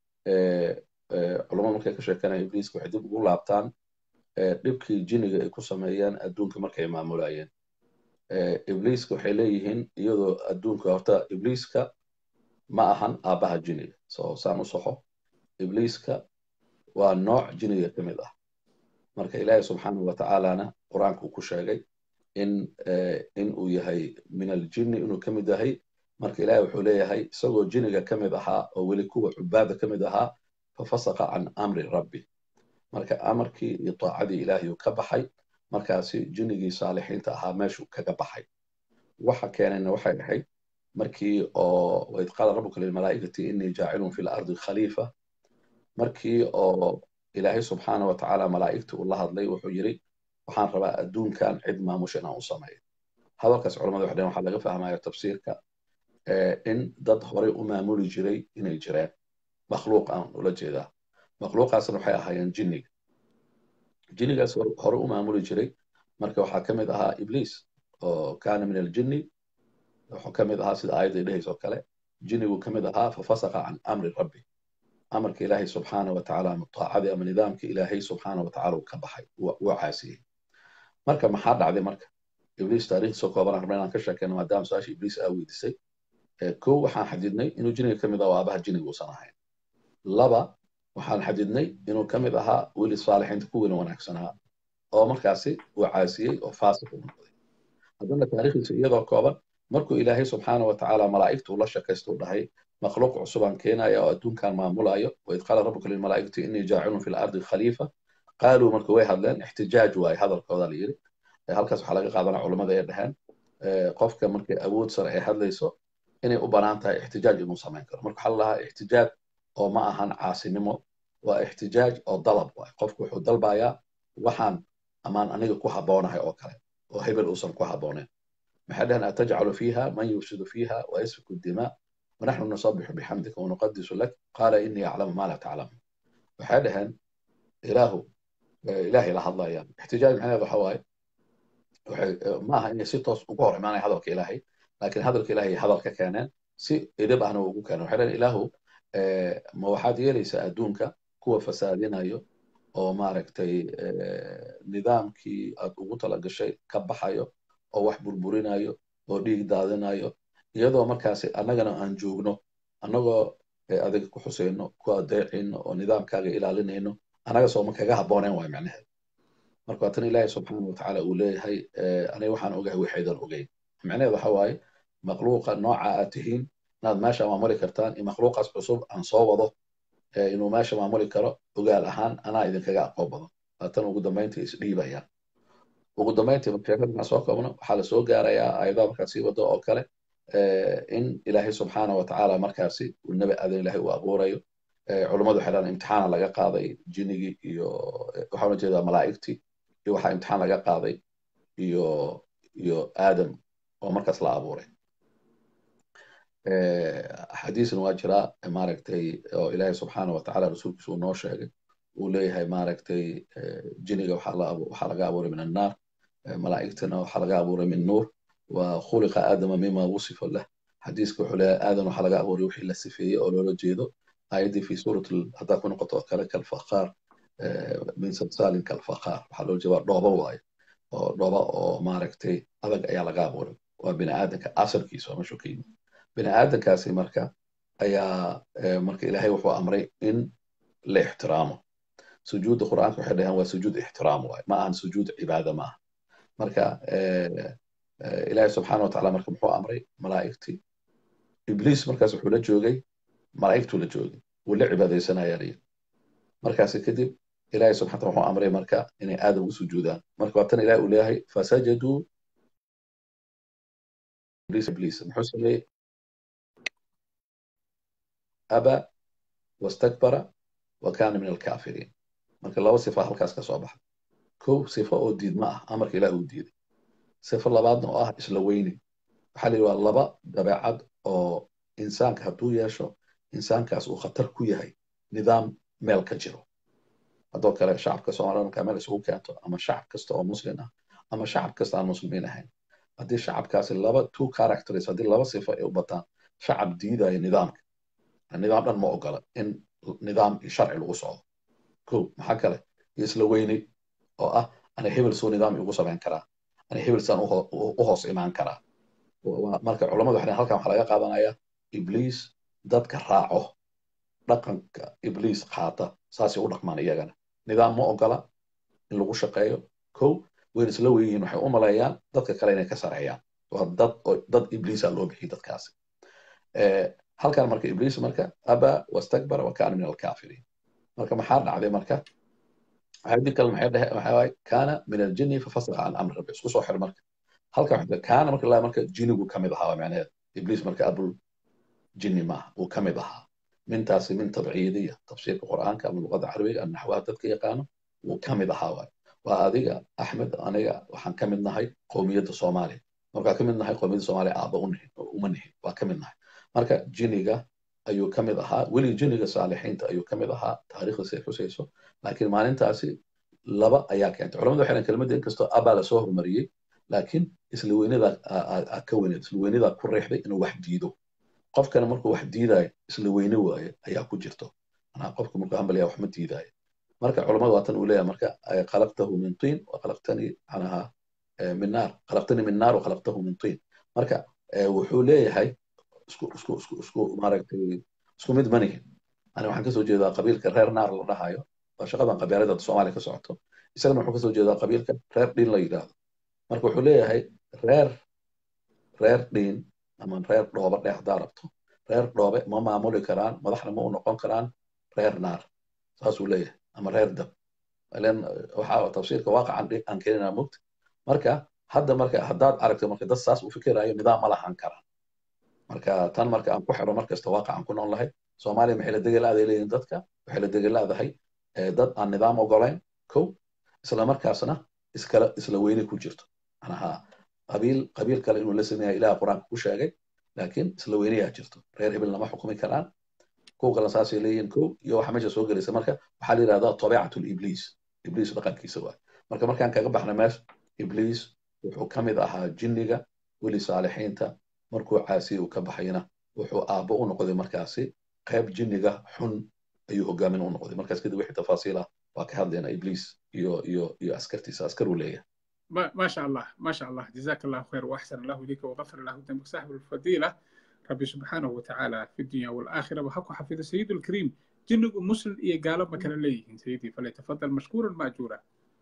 culamada markay ka sheekanaya ibliiska waxay dib ugu laabtaan dhibkii jiniga ay ku sameeyeen adduunka markay maamulayeen ibliiska waxay leeyihiin iyadoo adduunka horta ibliiska ma ahan aabbaha jiniga so saan u soxo ibliiska waa nooc jiniga ka mid ah marka ilaahi subxaanahu watacaalana qur-aanka uu ku sheegay in in uu yahay min aljinni inuu ka mid yahay marka ilaahi wuxuu leeyahay isagoo jiniga ka mid ahaa oo weli kuwa cubaada ka mid ahaa fafasaqa can amri rabbi marka amarkii iyo taacadii ilaahay uu ka baxay markaasi jinigii saalixiinta ahaa meeshuu kaga baxay waxa keenayna waxay ahayd markii oo waid qaala rabbuka lilmalaa'ikati innii jaacilun fi lardi khaliifa markii oo ilaahay subxaana wa tacaala malaa'igta uu la hadlay wuxuu yidhi waxaan rabaa adduunkan cid maamusha inaan u sameeyo hadalkaas culamada waxay dhaheen waxaa laga fahmaya tafsiirka in dad horey u maamuli jiray inay jireen makhluuq aan ula jeedaa makhluuqaasna waxay ahaayeen jinniga jinnigaas hore u maamuli jiray marka waxaa ka mid ahaa ibliis oo kaana min aljinni wuxuu ka mid ahaa sida aayadda dhehaysa oo kale jinnigu ka mid ahaa fafasaqa can amri rabbi amarka ilaahay subxaana wa tacaala ama taacadii ama nidaamka ilaahay subxaana wa tacaala uu ka baxay wuu caasiyey marka maxaa dhacday marka ibliis taariikhdiisa kooban aan rabna inaan ka sheekeyno maadaama su-aasha ibliis aa weydiisay kow waxaan xadidnay inuu jiniga ka mid ah oo aabaha jiniga uusan ahayn laba waxaan xadidnay inuu ka mid ahaa weli saalixiinta ku weyna wanaagsanaa oo markaasi uu caasiyey oo faasiq u noqday haddana taariikhdiisa iyadoo kooban markuu ilaahay subxaana wa tacaala malaa'igta ula shakaysta u dhahay makhluuq cusubaan keenaya oo adduunkan maamulayo waid qaala rabbuka lilmalaa'ikati innii jaacilun fi lardi khaliifa qaaluu marka way hadleen ixtijaaj waaye hadalkooda la yidhi halkaas waxaa laga qaadanaa culammada ay dhaheen qofka markay awood sare ay hadlayso inay u banaan tahay ixtijaaj inuu samayn karo marka waxaa la lahaa ixtijaaj oo ma ahan caasinimo waa ixtijaaj oo dalab waay qofku wuxuu dalbayaa waxaan amaan aniga ku habboonahay oo kale oo hebel uusan ku habbooneyn maxay dhaheen atajcalu fiiha man yufsidu fiiha wayasfiku dimaa wanaxnu nusabixu bixamdika wanuqadisu lak qaala inii aclamu ma laa taclamu waxay dhaheen ilaahu ilaahay la hadlayaan ixtijaaj macnaheed waxa waaye ma aha inay si toos ugu hor imaanaya hadalka ilaahay laakiin hadalka ilaahay hadalka keeneen si edab ahna ugu keeneen waxay dhaheen ilaahu ma waxaad yeelaysaa adduunka kuwa fasaadinayo oo maaragtay nidaamkii aad ugu talagashay ka baxayo oo wax burburinayo oo dhiig daadinayo iyadoo markaasi annagana aan joogno annagoo adiga ku xusayno ku adeecayno oo nidaamkaaga ilaalinayno annaga sooma kaga habbooneen waay macnaheed marka waa tan ilaahay subxaana watacaala uu leeyahay aniga waxaan ogahay waxaydan ogeyn macnaheed waxa waaye makhluuqa nooca aad tihiin inaad meesha maamuli kartaan in makhluuqaas cusub aan soo wado inuu meesha maamuli karo ogaal ahaan anaa idinkaga aqoon badan haatan ugu dambayntii isdhiibayaan ugu dambayntii sheekada markaan soo koobno waxaa lasoo gaarayaa aayadaha markaad sii wado oo kale in ilaahay subxaana watacaala markaasi uu nebi aadan ilaahay uu abuurayo culummadu waxay dhahan imtixaana laga qaaday jinigii iyo waxaan ula jeedaa malaa'igtii iyo waxaa imtixaan laga qaaday iyo iyo aadam oo markaas la abuuray xadiisna waa jiraa maaragtay oo ilaahay subxaana watacaala rasuulkiisa uu noo sheegay uu leeyahay maaragtay jiniga waxaa laga abuuray min annaar malaa'igtana waxaa laga abuuray min nuur wa khuliqa aadama mima wusifa lah xadiiska wuxuu leeyahay aadan waxaa laga abuuray wixii la sifeeyey oo loola jeedo aayaddii fi suurat haddaa ku noqoto oo kale kalfaqaar min salsaalin kalfaqaar waxaa loo jeeda dhooba waaye oo dhooba oo maaragtay adag ayaa laga abuuray waa bini aadanka asalkiisa waa meeshuu ka yimid bini aadankaasi marka ayaa marka ilaahay wuxuu amray in la ixtiraamo sujuudda qur'aanka waxay dhaheen waa sujuud ixtiraam waaye ma ahan sujuud cibaada ma aha marka ilaahay subxaana watacaala marka muxuu amray malaa'igtii ibliis markaas wuxuu la joogay malaa'igtuu la joogay wuu la cibaadaysanaya liyi markaasi kadib ilaahay subxana wataala wuxuu amray marka inay aadam u sujuudaan marka waa tan ilahay uu leeyahay fasajaduu ibliis ibliis muxuu sameeyey aba wastakbara wa kana min alkafiriin marka laba sifa halkaas ka soo baxda kow sifo oo diidma ah amarka ilaah uu diiday sifo labaadna oo ah isla weyni waxaa la yidhi waa laba dabeecad oo insaanka hadduu yeesho insaankaas uu khatar ku yahay nidaam meel ka jiro haddoo kale shacabka soomaalida markaa meel isugu keento ama shacab kasta oo muslim ah ama shacab kasta aan muslimiin ahayn haddii shacabkaasi laba two characters haddii laba sifo ay u bataan shacab diidaya nidaamka nidaam dhan ma ogola in nidaam iyo sharci lagu socdo ko maxaa kale iyo isla weyni oo ah ana hebel soo nidaam igu samayn karaa ana hebel saan u hoos imaan karaa marka culamadu waxay halkan waxaa laga qaadanaya ibliis dadka raaco dhaqanka ibliis qaata saasay u dhaqmaan iyagana nidaam ma ogola in lagu shaqeeyo ko wayna isla weyihiin waxay u maleeyaan dadka kale inay ka sareeyaan waa dad dad ibliisa loo bixiy dadkaasi halkan marka ibliis marka aba wastakbara wa kana min alkafiriin marka maxaa dhacday marka waxaadii kale maxay dhahe waxaa waaye kana min aljini fafasqa can amri rabbi isku soo xir marka halkan waxaa kana marka laa marka jinigu kamid ahaa macnaheed ibliis marka abul jini maaha uu kamid ahaa mintaasi min tabciidiya tafsiirka qur'aanka ama luqada carabiga ama naxwaha dadka yaqaano wuu kamid ahaa waay waa adiga axmed aniga waxaan kamid nahay qowmiyadda soomaaliya markaa kamid nahay qowmiyadda soomaaliya aaba uma nihin waa kamid nahay marka jiniga ayuu kamid ahaa weli jiniga saalixiinta ayuu kamid ahaa taariikhda say xusayso laakiin maalintaasi laba ayaa keentay culamadu waxay dhahan kelmadda inkastoo abaa lasoo horumariyey laakiin isla weynidaa ka weyneed isla weynidaa ku reexday inuu wax diido qofkana markuu wax diidaayo isla weyne waaye ayaa ku jirto manaa qofka markuu hambalyaa wax ma diidaayo marka culamadu waatan uu leeyahay marka khalaqtahu min tiin wa khalaqtanii manaha min naar khalaqtanii min naar wa khalaqtahu min tiin marka wuxuu leeyahay isku isku isku isku maaragtay isku mid manihin ani waxaan kasoo jeedaa qabiilka reer naar la dhahayo waa shaqadan qabyaalada soomaaliya ka socoto isagana wuxuu kasoo jeedaa qabiilka reer dhiin la yidhaahdo marka wuxuu leeyahay reer reer dhiin ama reer dhoobe dheh haddaa rabto reer dhoobe ma maamuli karaan madaxna ma u noqon karaan reer naar saasuu leeyahay ama reer dab ilan waxaa tafsiirka waaqacan aan keenina mugta marka hadda marka haddaad aragto marka dad saas u fikirayo nidaam ma lahan kara marka tan marka aan ku xiro markasta waaqacan ku nool lahay soomaaliya maxay la degelaaday leeyihin dadka waxay la degelaadahay dad aan nidaam ogolayn kow isla markaasna iskala isla weyne ku jirto manaha qabiil qabiil kale inuu la sameeya ilaha qur-aanka ku sheegay laakiin isla weynayaa jirto reer hebel lama xukumi karaan kow kale saasay leeyihin kow iyo waxa meesha soo gelaysa marka waxaa la yidhahdaa tabiicatu libliis ibliis dhaqankiisa waay marka markaan kaga baxna meesha ibliis wuxuu ka mid ahaa jinniga weli saalixiinta markuu caasiye uu ka baxayna wuxuu aabbo u noqday markaasi qayb jinniga xun ayuu hogaamin u noqday markaas kadib wixii tafaasiil ah waa ka hadlayna ibliis iyo iyo iyo askartiisa askar uu leeyahay ما شاء الله ما شاء الله جزاك الله خير واحسن الله اليك وغفر الله ذنبك صاحب الفضيله ربي سبحانه وتعالى في الدنيا والاخره وحق حفظ سيد الكريم جنب مسلم إيه قال مكان ليه سيدي فليتفضل مشكورا ماجورا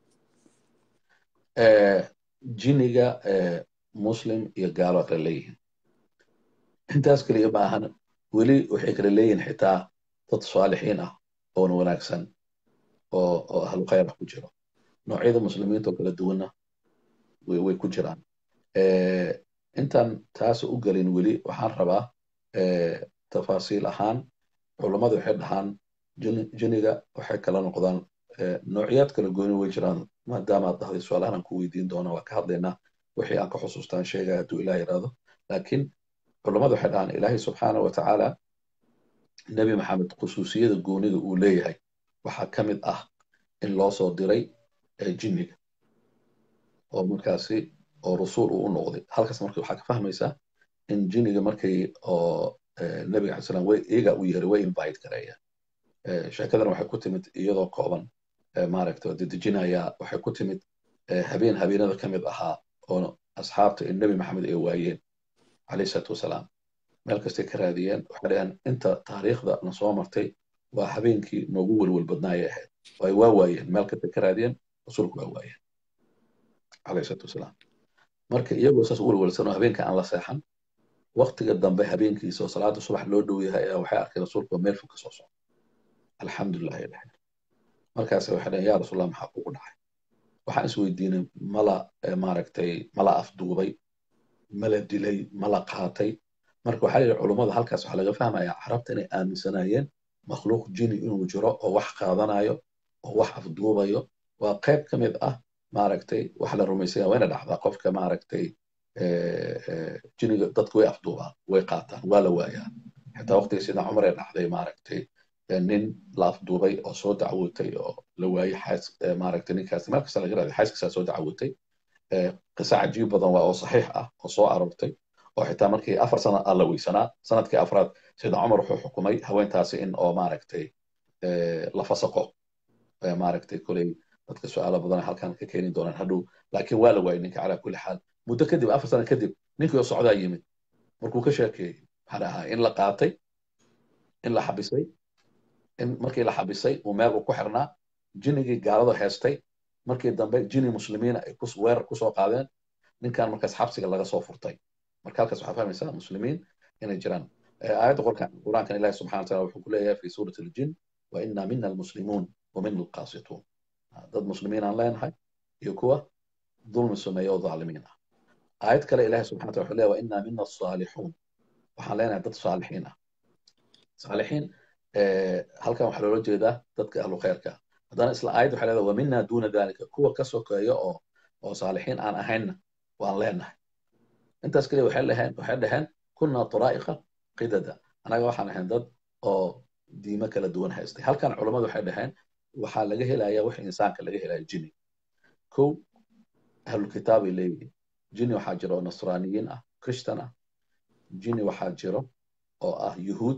jiniga muslim iyo gaalo kala leeyihiin intaas keliya ma ahan weli waxay kala leeyihiin xitaa dad saalixiin ah oona wanaagsan oo oo ahlu khayr ah ku jiro noocyada muslimiinta oo kala duwanna way ku jiraan intaan taas u gelin weli waxaan rabaa tafaasiil ahaan culummadu waxay dhahaan jiniga waxay kala noqdaan noocyaad kala gooni way jiraan maadaama aad dhahday su-aalahan aan ku weydiin doona waa ka hadlaynaa wixii aan ka xusuustaan sheegaya hadduu ilaah yidhaahdo laakiin culummadu waxay dhahaan ilaahay subxaana wa tacaala nebi maxamed khusuusiyada goonida uu leeyahay waxaa ka mid ah in loo soo diray jinniga oo markaasi oo rasuul uu u noqday halkaas marka waxaa ka fahmaysaa in jinniga markay oo nebiga alai salam way iyaga u yeeray way invite gareeyaan sheekadan waxay ku timid iyadoo kooban maaragta dedejinaya waxay ku timid habeen habeenada ka mid ahaa oo asxaabta in nebi maxamed ay waayeen calayhi salaatu wasalaam meel kastay ka raadiyeen waxay dhaheen inta taariikhda na soo martay waa habeenkii noogu welwel badnaayay ahayd ay waa waayeen meel kastay ka raadiyeen rasuulku waa waayeen calayhi salaatu wasalaam marka iyagoo saas u welwelsan oo habeenka aan la seexan waktiga dambe habeenkiisa oo salaada subax loo dhow yahay ayaa waxay arkeen rasuulku meel fog ka soo socda alxamdulilah ay dhaheen markaas waxay dhaheen yaa rasuulallah maxaa kugu dhacay waxaan is weydiinay mala maaragtay mala afduubay mala dilay mala qaatay marka waxaa yidhi culummada halkaas waxaa laga fahmayaa carabta inay aaminsanaayeen makhluuq jini inuu jiro oo wax qaadanayo oo wax afduubayo waa qayb ka mid ah maaragtay wax la rumaysanya wayna dhacdaa qofka maaragtay jiniga dadku way afduubaan way qaataan waa la waayaa xitaa waqtigii sida cumar ee dhacday maaragtay nin la afduubay oo soo dacwootay oo la waayey xaas maaragtay ninkaas meel kasta laga raaday xaaskiisaa soo dacwootay qisa cajiib badan waa oo saxiix ah oo soo aroortay oo xitaa markii afar sana alla weysanaa sanadkii afraad sida cumar wuxuu xukumay haweentaasi in oo maaragtay la fasaqo maaragtay koley dadka su-aalo badan halkan ka keeni doonaan hadhow laakiin waa la waayey ninka calaa kulli xaal muddo kadib afar sana kadib ninkii oo socdaa yimid markuu ka sheekeeyey maxaa ahaa in la qaatay in la xabisay in markii la xabisay uu meel uu ku xirnaa jinigii gaalada heestay markii dambe jini muslimiina ay weerar kusoo qaadeen ninkan markaas xabsiga laga soo furtay marka halkaas waxaa fahmaysaa muslimiin inay jiraan aayadda qur-aankan ilahi subxana wataala wuxuu ku leeyahay fi suurati aljin wa ina mina almuslimuun wa mina alqaasituun dad muslimiin aan leenahay iyo kuwa dulmi sameeya oo dhaalimiin ah aayad kale ilahi subxana wataala wuxuu leeyahay wa ina mina alsaalixuun waxaan leenahay dad saalixiin ah saalixiin halkan waxaa loola jeedaa dadka ahlu khayrka haddana isla aayad waxay leedahay wa mina duuna dalika kuwa ka sokeeya oo oo saalixiin aan ahaynna waan leenahay intaas keliya waxay dhaheen waxay dhaheen kunna turaa'iqa qidada anaga waxaan ahayn dad oo diimo kala duwan haystay halkan culammadu waxay dhaheen waxaa laga helaya wix insaanka laga helaya jini kow ahlulkitaabay leeyihiin jini waxaa jira oo nasraaniyiin ah christian ah jini waxaa jiro oo ah yuhuud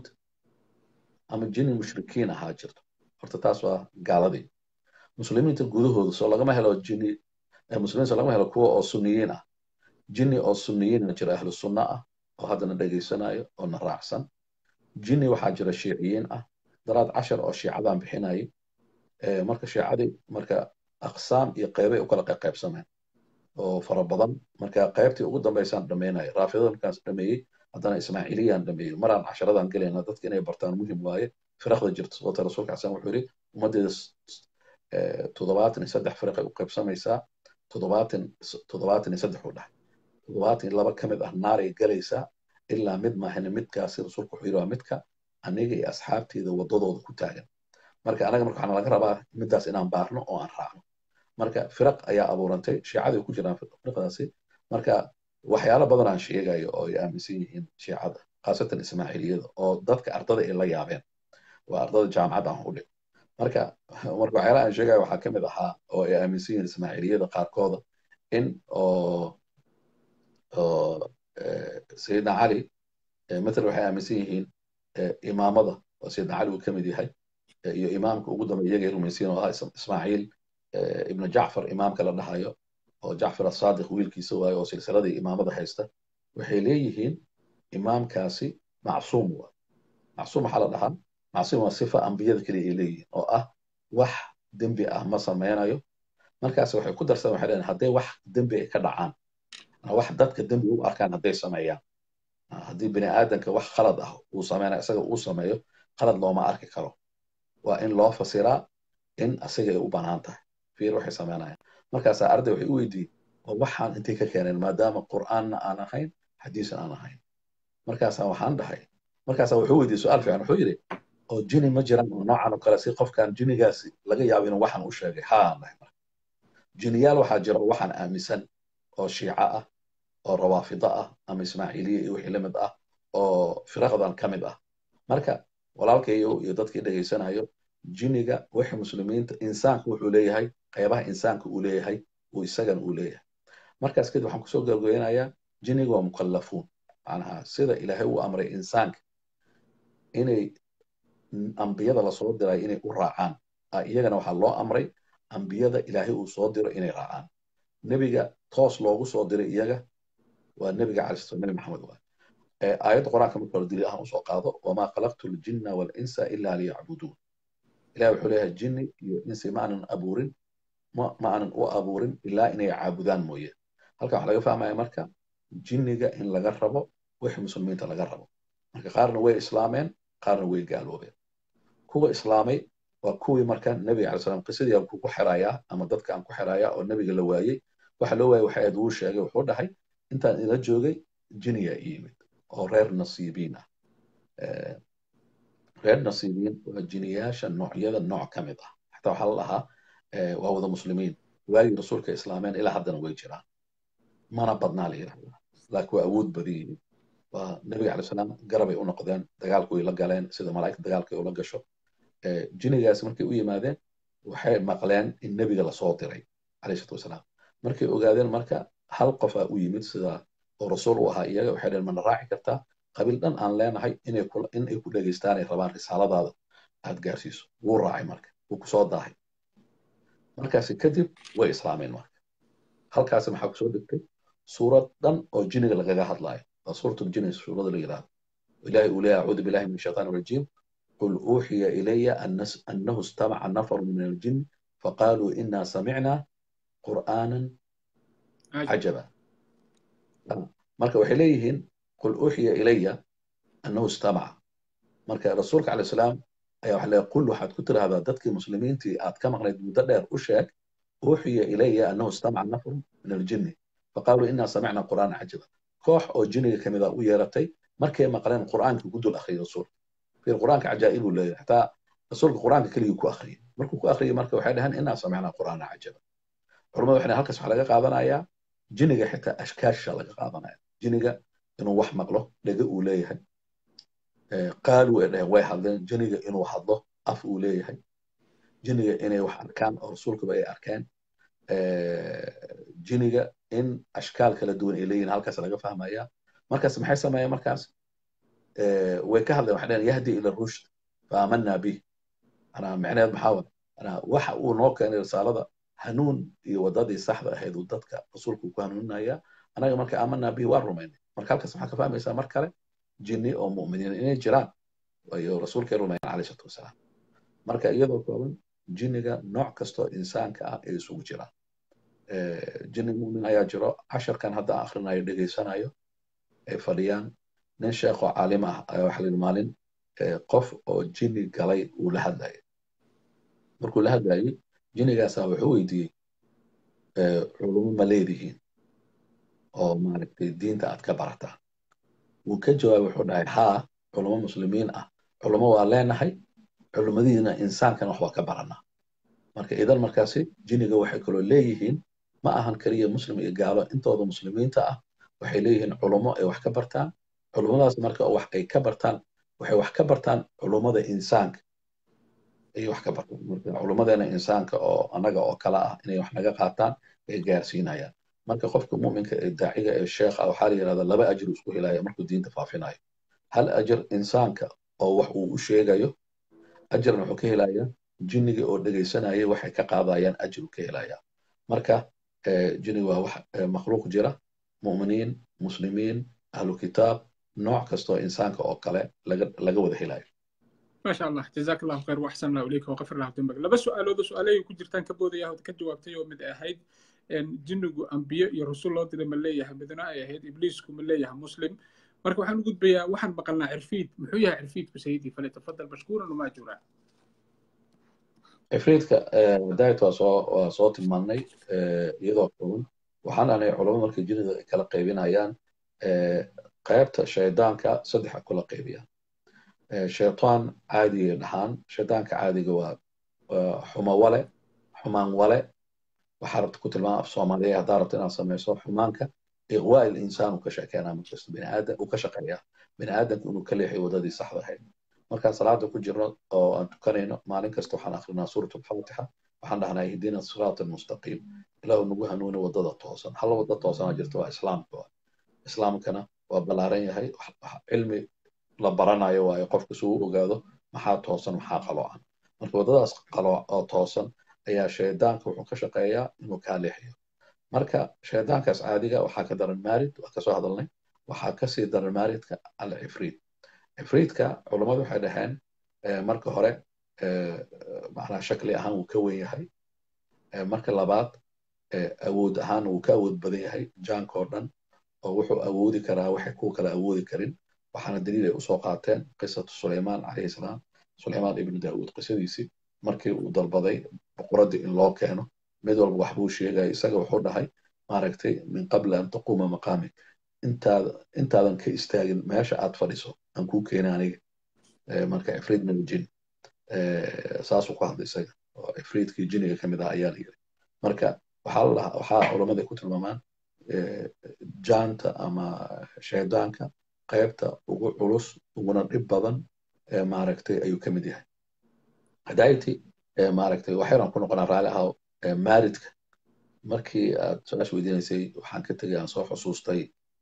ama jini mushrikiin ahaa jirto horta taas waa gaaladii muslimiinta gudahooda soo lagama helo jini muslimiin soo lagama helo kuwa oo sunniyiin ah jini oo sunniyiinna jira ahlu sunna ah oo haddana dhegaysanayo oo na raacsan jini waxaa jira shiiciyiin ah daraad cashar oo shiicadan bixinayay marka shiicadii marka aqsaam iyo qeybay u kala qaybsameen oo fara badan marka qaybtii ugu dambaysaan dhammaynaya raafidada markaas dhameeyey haddana ismaaciiliyaan dhameeyey maraan casharadan gelayna dadka inay bartaan muhim waaye firaqda jirta sababta rasuulka xasan wuxuu yidhi ummaddeeda toddobaatan iyo saddex firaqay u qaybsamaysaa toddobaatan toddobaatan iyo saddex u dhahay toddobaatan iyo laba ka mid ah naaray galaysaa ilaa mid maahane midkaasi rasuulku wuxuu yidhi waa midka aniga iyo asxaabteeda waddadooda ku taagan marka anaga marka waxaana laga rabaa middaas inaan baarno oo aan raacno marka firaq ayaa abuurantay shiicadii ku jiraan firaqdaasi marka waxyaalo badan aan sheegayo oo ay aaminsan yihiin shiicada khaasatan ismaaciiliyada oo dadka ardada ay la yaabeen waa ardada jaamacad aan u dhig marka marka waxyaalaha aan sheegayo waxaa ka mid ahaa oo ay aaminsan yihiin ismaaciiliyada qaarkooda in oo oo sayidna cali matal waxay aaminsan yihiin imaamada oo sayidna cali uu ka mid yahay iyo imaamka ugu dambe iyaga ay rumaysiin oo ahaa ismaaciil ibnu jacfar imaamka la dhahayo oo jacfar asaadiq wiilkiisa waayo oo silsiladii imaamada haysta waxay leeyihiin imaamkaasi macsuum waa macsuum waxaa la dhahaa macsuum waa sifa ambiyada keliya ay leeyihiin oo ah wax dembi ah ma sameynayo markaas waxay ku darsadeen waxay leeyihin hadday wax dembi ay ka dhacaan wax dadka dembi u arkaan hadday sameeyaan haddii bini aadanka wax khalad ah uu sameynayo isaga uu sameeyo khalad looma arki karo waa in loo fasiraa in asiga ay u banaan tahay fiir waxay sameynayaan markaasaa arday waxay u weydiiyey oo waxaan intay ka keeneen maadaama qur'aanna aan ahayn xadiisna aan ahayn markaasaa waxaan dhahay markaasaa wuxuu weydiiyey su-aal fiican wuxuu yidhi oo jini ma jiraan oo noocan oo kale si qofkan jinigaasi laga yaabo inuu waxaan u sheegay haan dhahay marka jiniyaal waxaa jira oo waxaan aaminsan oo shiico ah oo rawaafida ah ama ismaaciiliya iyo wixii la mid ah oo firaqdan ka mid ah marka walaalkayo iyo dadkii dhegaysanayo jiniga wixii muslimiinta insaanku wuxuu leeyahay qaybaha insaanka uu leeyahay uu isagan uu leeyahay markaas kadib waxaan kusoo gabagabeynayaa jiniga waa mukallafuun macnaha sida ilaahay uu amray insaanka inay ambiyada lasoo diray inay u raacaan iyagana waxaa loo amray ambiyada ilaahay uu soo diro inay raacaan nebiga toos loogu soo diray iyaga waa nebiga calaislam nebi maxamed waa aayadda qur-aanka marka hore daliil ahaan usoo qaado wamaa khalaqtu ljinna walinsa ila liyacbuduun ilahi wuxuu leeyahay jinni iyo insi ma aanan abuurin ma aanan u abuurin ilaa inay caabudaan mooye halkan waxaa laga fahmaya marka jinniga in laga rabo wixii muslimiinta laga rabo marka qaarna way islaameen qaarna way gaaloobeen kuwa islaamay waa kuwii marka nebiga alai salam qisadii aan kugu xirayaa ama dadka aan ku xirayaa oo nebiga la waayey waxa loo waayey waxay aad uu sheegay wuxuu dhahay intaan ila joogay jiniyaa i yimid oo reer nasiibiin ah reer nasiibiin waa jiniyaasha noocyada nooc ka mid ah xataa waxaa la dhahaa waa wada muslimiin waagii rasuulka islaameen ilaa haddana way jiraan mana badnaa la yidhahdaa laakiin waa awood badan yihiin waa nebiga calay salaam garabay u noqdeen dagaalku way la galeen sida malaa'igta dagaalka ay ula gasho jinigaas markay u yimaadeen waxay maqleen in nebiga lasoo diray calayhi salatu wasalaam markay ogaadeen marka hal qof aa u yimid sida oo rasuul u ahaa iyaga waxay dhaheen mana raaci kartaa qabiil dhan aan leenahay inay ku dhegaystaan ay rabaan risaaladaada aad gaarsiiso wuu raacay marka wuu kusoo daahay markaasi kadib way islaameen marka halkaasi maxaa kusoo degtay suurad dhan oo jiniga lagaga hadlaayo waa suuratul jini suurada la yidhahdo ilaahi uu leeyahay acuudu billahi min shaitaan rajiim qul uuxiya ilaya annahu istamaca nafaru min aljin faqaaluu inaa samicnaa qur'aanan cajaba marka waxay leeyihiin qul uuxiya ilaya annahu istamaca marka rasuulka calayh salaam ayaa waxa leeyahay qul waxaad ku tiraahdaa dadkii muslimiintii aad ka maqnayd muddo dheer u sheeg uuxiya ilaya annahu istamaca nafaru min aljinni faqaaluu inaa samicnaa qur'aanan cajaba koox oo jiniga kamid a u yeeratay markay maqleen qur'aanka ku dul akhriyay rasuulka fiir qur'aanka cajaa'ibuu leeyahay xataa rasuulka qur'aanka keligii ku akhriyay markuu ku akhriyay marka waxay dhaheen inaa samicnaa qur'aanan cajaba culamadu waxay halkaas waxaa laga qaadanayaa jiniga xitaa ashkaasha laga qaadanaya jiniga inuu wax maqlo dhega uu leeyahay qaaluu ay dhaheen way hadleen jiniga inuu hadlo af uu leeyahay jiniga inay wax arkaan oo rasuulkaba ay arkeen jiniga in ashkaal kala duwan ay leeyihin halkaas laga fahmaya markaas maxay sameeyeen markaas way ka hadleen waxay dhaheen yahdi ila rushd faamanaa bih anaa micneed maxaa wa anaa waxa uu noo keenay risaalada hanuun iyo wadadii saxda ahayd uu dadka rasuulku ku hanuuninaya anaga marka aamanaa bihi waa rumaynay marka halkaas maxaa ka fahmaysaa mar kale jinni oo mu'miniin inay jiraan ayo rasuulkay rumayn calayhi salatu wasalaam marka iyadoo kooban jinniga nooc kastoo insaanka ah ay isugu jiraan jinni mu'min ayaa jiro casharkan hadda aan akhrinayo dhegaysanayo ay fadhiyaan nin sheekoo caalim ah ayaa waxa layidhi maalin qof oo jinni galay uu la hadlayay markuu la hadlayay jinnigaasaa wuxuu weydiiyey culumo ma leedihiin oo maaragtay diinta aad ka barataan wuu ka jawaabay wuxuu dhahay haa culumo muslimiin ah culumo waa leenahay culumadiina insaankan wax waa ka baranaa marka idan markaasi jinniga waxay kaloo leeyihiin ma ahan keliya muslim iyo gaalo intooda muslimiinta ah waxay leeyihiin culumo ay wax ka bartaan culumadaas marka wax ay ka bartaan waxay wax ka bartaan culumada insaanka ayay wax ka bartaan marka culumadeena insaanka oo annaga oo kale ah inay wax naga qaataan ay gaarsiinayaan marka qofka mu'minka ee daaciga ee sheekha waxaa la yidhahdaa laba ajir isku helaya markuu diinta faafinayo hal ajir insaanka oo wax uu u sheegayo ajirna wuxuu ka helayaa jinniga oo dhegaysanaya waxay ka qaadayaan ajir ka helaya marka jinniga waa wax makhluuq jira mu'miniin muslimiin ahlu kitaab nooc kastoo insaanka oo kale laga wada helayo ما شاء الله جزاك الله خير واحسن الله اليك وغفر الله ذنبك لبس سؤال هذا سؤالي ku jirtaan ka boodaya ka jawaabtay oo mid ahayd jinnigu ambiyo iyo rasuul loo diray ma leeyahay midna ay ahayd ibliisku ma leeyahay muslim marka waxaan u gudbayaa waxaan maqalnaa cirfiid muxuu yahay cirfiidku sayidii falyatafadal mashkuuran wamaa juraa cifriidka daayt waa soo waa soo tilmaannay iyadoo kulun waxaan aanay culamo markay jinnida ay kala qaybinayaan qaybta shaydaanka saddexa kula qaybiyaan shaytaan caadiga dhahaan shaydaanka caadiga waa xumo wale xumaan wale waxaa rabta ku tilmaama af soomaaliya haddaa rabta inaad samayso xumaanka iqwaa il insaan uu ka sheekeynaa markasta biniaadan uu ka shaqeeyaa biniaadanka inuu ka leexiyo wadadii saxda ahayd markaan salaada ku jirno oo aan tukanayno maalin kasta waxaan akrinaa suurat alfatixa waxaan dhahnaa ihdina siraat almustaqiim ilaahu nagu hanuuni wadada toosan hal wada toosana jirta waa islaamka islaamkana waa ballaaran yahay cilmi la baranayo waayo qofka si uu ogaado maxaa toosan maxaa qaloocan marka waddadaas qalooc oo toosan ayaa shaydaanka wuxuu ka shaqeeyaa inuu kaa leexiyo marka shaydaankaas caadiga waxaa ka daran maarid waa kasoo hadalnay waxaa kasii daran maaridka alcifriid cifriidka culammadu waxay dhaheen marka hore macnaa shakli ahaan wuu ka wen yahay marka labaad awood ahaan wuu ka awood badan yahay jaanka oo dhan oo wuxuu awoodi karaa waxay kuwa kale awoodi karin waxaana daliil ay usoo qaateen qisatu sulaymaan calayhi salaam sulaymaan ibnu daawuud qisadiisii markii uu dalbaday boqoraddii in loo keeno mid walba wax buu sheegaya isaga wuxuu dhahay maaragtay min qabla an taquuma maqaamik intaada intaadan ka istaagin meesha aad fadhiso aan kuu keena aniga marka ifriid min aljin saasuu ku hadlay isaga oo ifriidkii jiniga ka mid ah ayaa la yiri marka waxaa la waxaa culamada ku tilmaamaan jaanta ama shaydaanka qaybta ugu culus uguna dhib badan maaragtay ayuu ka mid yahay hadayti maaragtay waxaynan ku noqonaa raali ahaa maaridka markii aad su-aasha weydiinaysay waxaan ka tegay aan soo xusuustay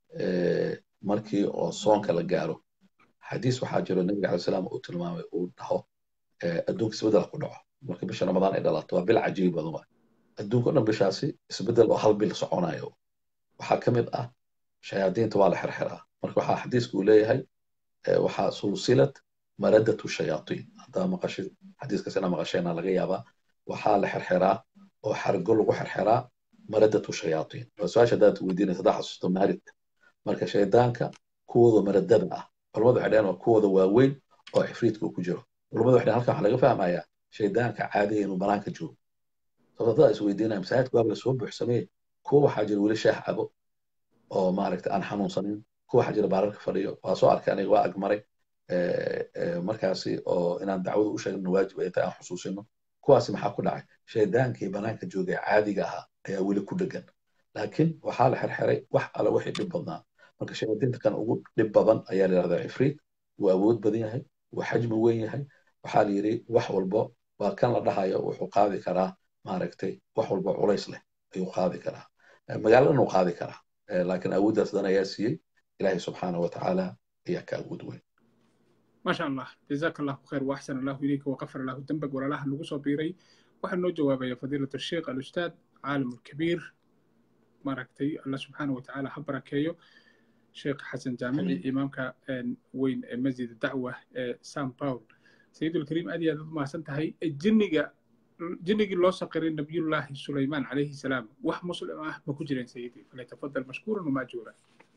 markii oo soonka la gaaro xadiis waxaa jiro nabiga alay salaam uu tilmaamay uu dhaho adduunka isbeddel ku dhaco marka bisha ramadaan ay dhalato waa bil cajiib badan waay adduunka o dhan bishaasi isbeddel oo hal bil soconayo waxaa ka mid ah shayaadiinta waa la xirxiraa marka waxaa xadiisku uu leeyahay waxaa sulsilad maradatu shayaatiin haddaa maqashid xadiiskaas inaa maqasheenaa laga yaabaa waxaa la xirxiraa oo xargo lagu xirxiraa maradatu shayaatiin waa su-aasha haddaad weydiinaysa haddaa xasuusto maaridka marka shaydaanka kuwooda maradada ah culamadu waxay dhaheen waa kuwooda waaweyn oo cifriidka uu ku jiro culamadu waxay dhaheen halkan waxaa laga fahmayaa shaydaanka caadiga inuu banaanka joogo sababta haddaa is weydiinaya masaajidka waaba lasoo buuxsamee kuwa waxaa jira weli shaah cabo oo maaragta aan xanuunsanin kuwa waxaa jira baararka fadhiyo waa soo arkay aniga waa agmaray markaasi oo inaan dacwada u sheegno waajib ay tahay aan xusuusino kuwaasi maxaa ku dhacay shaydaankii banaanka joogay caadiga ahaa ayaa weli ku dhegan laakiin waxaa la xirxiray wax alle wixii dhib badnaa marka shayaadiinta kan ugu dhib badan ayaa la yidhahdaa cifriid wuu awood badan yahay wuu xajmi weyn yahay waxaa la yidhi wax walbo waa kan la dhahayo wuxuu qaadi karaa maaragtay wax walbo culays leh ayuu qaadi karaa magaaladana uu qaadi karaa laakiin awooddaas dan ayaa siiyey ilaahay subxaana wa tacaala ayaa ka awood weyn maasha allah jazaaka allahu khayr waaxsan allahu ilayka waqafar allahu dembag walaalaha nagu soo biiray waxaa noo jawaabaya fadiilat sheekh alustaad caalim alkabiir maaragtay allah subxaana wa tacaala ha barakeeyo sheekh xasan jaamici imaamka weyn ee masjid dacwa ee san paul sayidulkariim aad iyo aad u mahadsan tahay jinniga jinnigii loo saqiray nabiyullaahi sulaymaan calayhi salaam wax muslim ah ma ku jireen sayidi falyatafadal mashkuuran wamaajuura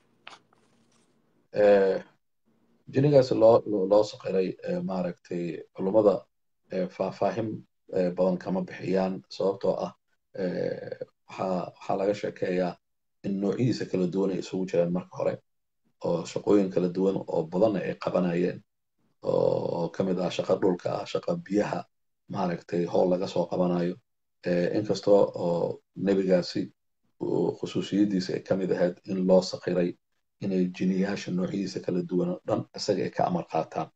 jinnigaasi loo loo saqiray maaragtay culummada faahfaahin badan kama bixiyaan sababtoo ah waxaa waxaa laga sheekeeyaa in noocyadiisa kala duwan ay isugu jireen marka hore oo shaqooyin kala duwan oo badanna ay qabanayeen oo ka mid ah shaqa dhulka ah shaqa biyaha maaragtay howl laga soo qabanayo inkastoo oo nebigaasi khusuusiyadiisa ay ka mid ahayd in loo saqiray inay jiniyaasha noocyadiisa kala duwan oo dhan isaga ay ka amar qaataan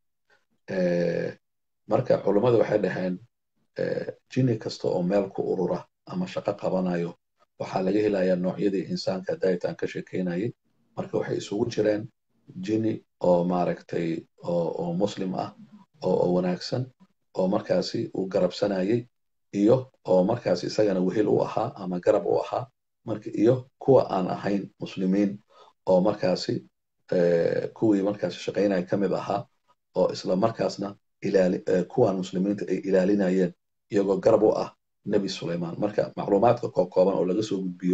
marka culummadu waxay dhaheen jini kasta oo meel ku urura ama shaqo qabanayo waxaa laga helayaa noocyadii insaanka daayitaan ka sheekeynayay marka waxay isugu jireen jini oo maaragtay oo muslim ah oo wanaagsan oo markaasi uu garabsanayay iyo oo markaasi isagana wehel u ahaa ama garab u ahaa marka iyo kuwa aan ahayn muslimiin oo markaasi kuwii markaasi shaqaynaya ka mid ahaa oo isla markaasna kuwan muslimiinta ay ilaalinayeen iyagoo garab u ah nebi sulaymaan marka macluumaadka kookooban oo laga soo gudbiyo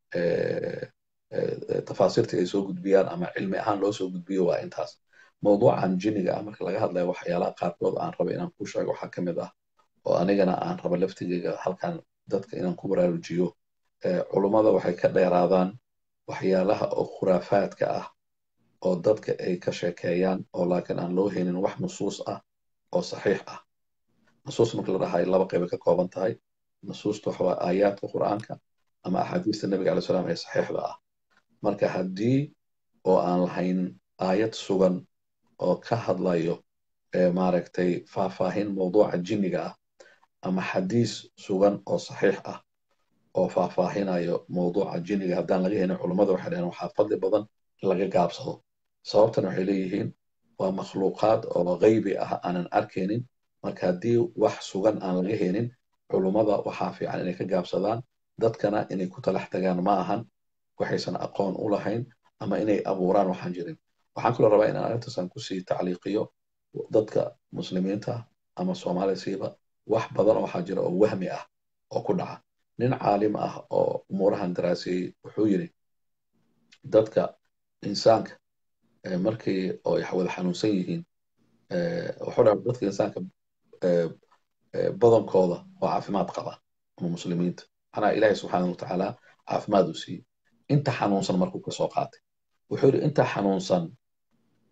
tafaasiirtii ay soo gudbiyaan ama cilmi ahaan loo soo gudbiyo waa intaas mawduucan jiniga ah marka laga hadlaya waxyaalaha qaarkood aan raba inaan ku sheego waxaa ka mid ah oo anigana aan raba laftigeyga halkan dadka inaan ku baraarujiyo culummada waxay ka dheeraadaan waxyaalaha oo khuraafaadka ah oo dadka ay ka sheekeeyaan oo laakiin aan loo helin wax nusuus ah oo saxiix ah nusuus marka la dhahayo laba qayba ka kooban tahay nusuusta waxa waa aayaadka qur'aanka ama axaadiista nebiga alay salaam ee saxiixda ah marka haddii oo aan lahayn aayad sugan oo ka hadlayo maaragtay faahfaahin mawduuca jinniga ah ama xadiis sugan oo saxiix ah oo faahfaahinayo mawduuca jinniga haddaan laga helin culummada waxay dhaheen waxaa fadli badan in laga gaabsado sababtan waxay leeyihiin waa makhluuqaad oo gaybi ah aanan arkaynin marka haddii wax sugan aan laga helin culummada waxaa fiican inay ka gaabsadaan dadkana inay ku talax tagaan ma ahan waxaysan aqoon u lahayn ama inay abuuraan waxaan jirin waxaan kaloo rabaa inaan arrintaasaan kusii tacliiqiyo dadka muslimiinta ama soomaaliya siiba wax badan waxaa jira oo wahmi ah oo ku dhaca nin caalim ah oo umuurahan daraaseeyey wuxuu yidhi dadka insaanka markii oo wada xanuunsan yihiin wuxuu dhaha dadka insaanka badankooda oo caafimaad qaba ama muslimiinta macnaha ilaahay subxaana wa tacaala caafimaad uu siiyey inta xanuunsan markuu ka soo qaatay wuxuu yidhi inta xanuunsan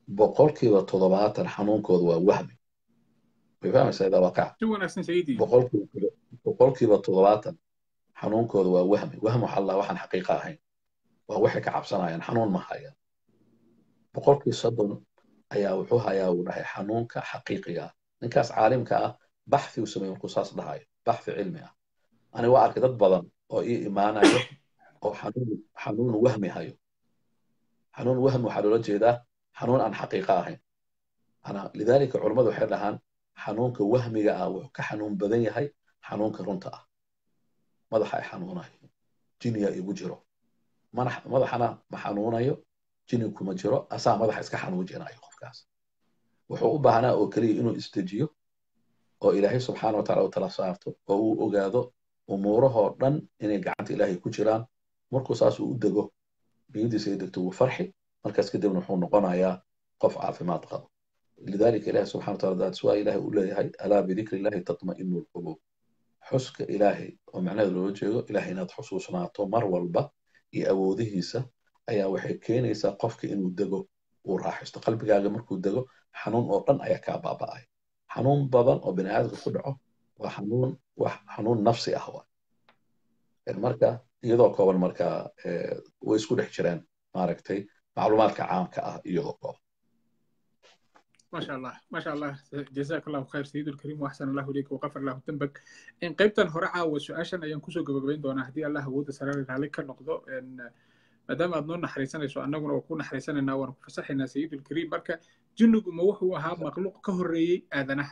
boqolkiiba toddobaatan xanuunkooda waa wahmi way fahmaysaa idaa waaqaca si wanaagsan sayidii boqolkiiba boqolkiiba toddobaatan xanuunkooda waa wahmi wahm waxaa la waxaan xaqiiqa ahayn waa waxay ka cabsanayaan xanuun ma hayaan boqolkii soddon ayaa wuxuu hayaa uu dhahay xanuunka xaqiiqiga ah ninkaas caalimka ah baxthi uu sameeyey markuu saas dhahayo baxthi cilmi ah ani waa arkay dad badan oo ii imaanayo oo xanuun xanuun wahmi hayo xanuun wahmi waxaa loola jeedaa xanuun aan xaqiiqa ahayn ana lidaalika culammadu waxay dhahaan xanuunka wahmiga ah wuxuu ka xanuun badan yahay xanuunka runta ah madaxa ay xanuunayo jiniya igu jiro madaxana ma xanuunayo jini kuma jiro asaa madaxa iska xanuujinayo qofkaas wuxuu u baahnaa oo keliya inuu isdejiyo oo ilaahay subxaana wataala u tala saarto oo uu ogaado umuurahoo dhan inay gacanta ilaahay ku jiraan markuu saas uu u dego niyadiisa ay degto wuu farxi markaas kadibna wuxuu noqonayaa qof caafimaad qabo lidalika ilahi subxana wataala daadis waa ilahay uu leeyahay alaa bidikri illahi tatma'inu lquluub xuska ilaahay oo macnaheeda loola jeedo ilahay inaad xusuusnaato mar walba iyo awoodihiisa ayaa waxay keenaysaa qofka inuu dego uu raaxisto qalbigaaga markuu dego xanuun oo dhan ayaa kaa baaba'ay xanuun badan oo bini aadamka ku dhaco waa xanuun wax xanuun nafsi ah waay marka iyadoo kooban marka way isku dhex jireen maaragtay macluumaadka caamka ah iyadoo kooban ما شاء الله ما شاء الله جزاك الله خير سيد الكريم واحسن الله اليك وغفر الله ذنبك ان قيبتن هore caawa su-aashan ayaan kusoo gabagabayn doonaa haddii allah awooda sare raali ka noqdo maadaama aad noo naxariisanayso annaguna waa ku naxariisanaynaa waan ku fasaxaynaa sayid ulkariim marka jinnigu ma wuxuu ahaa makhluuq ka horreeyey aadanaha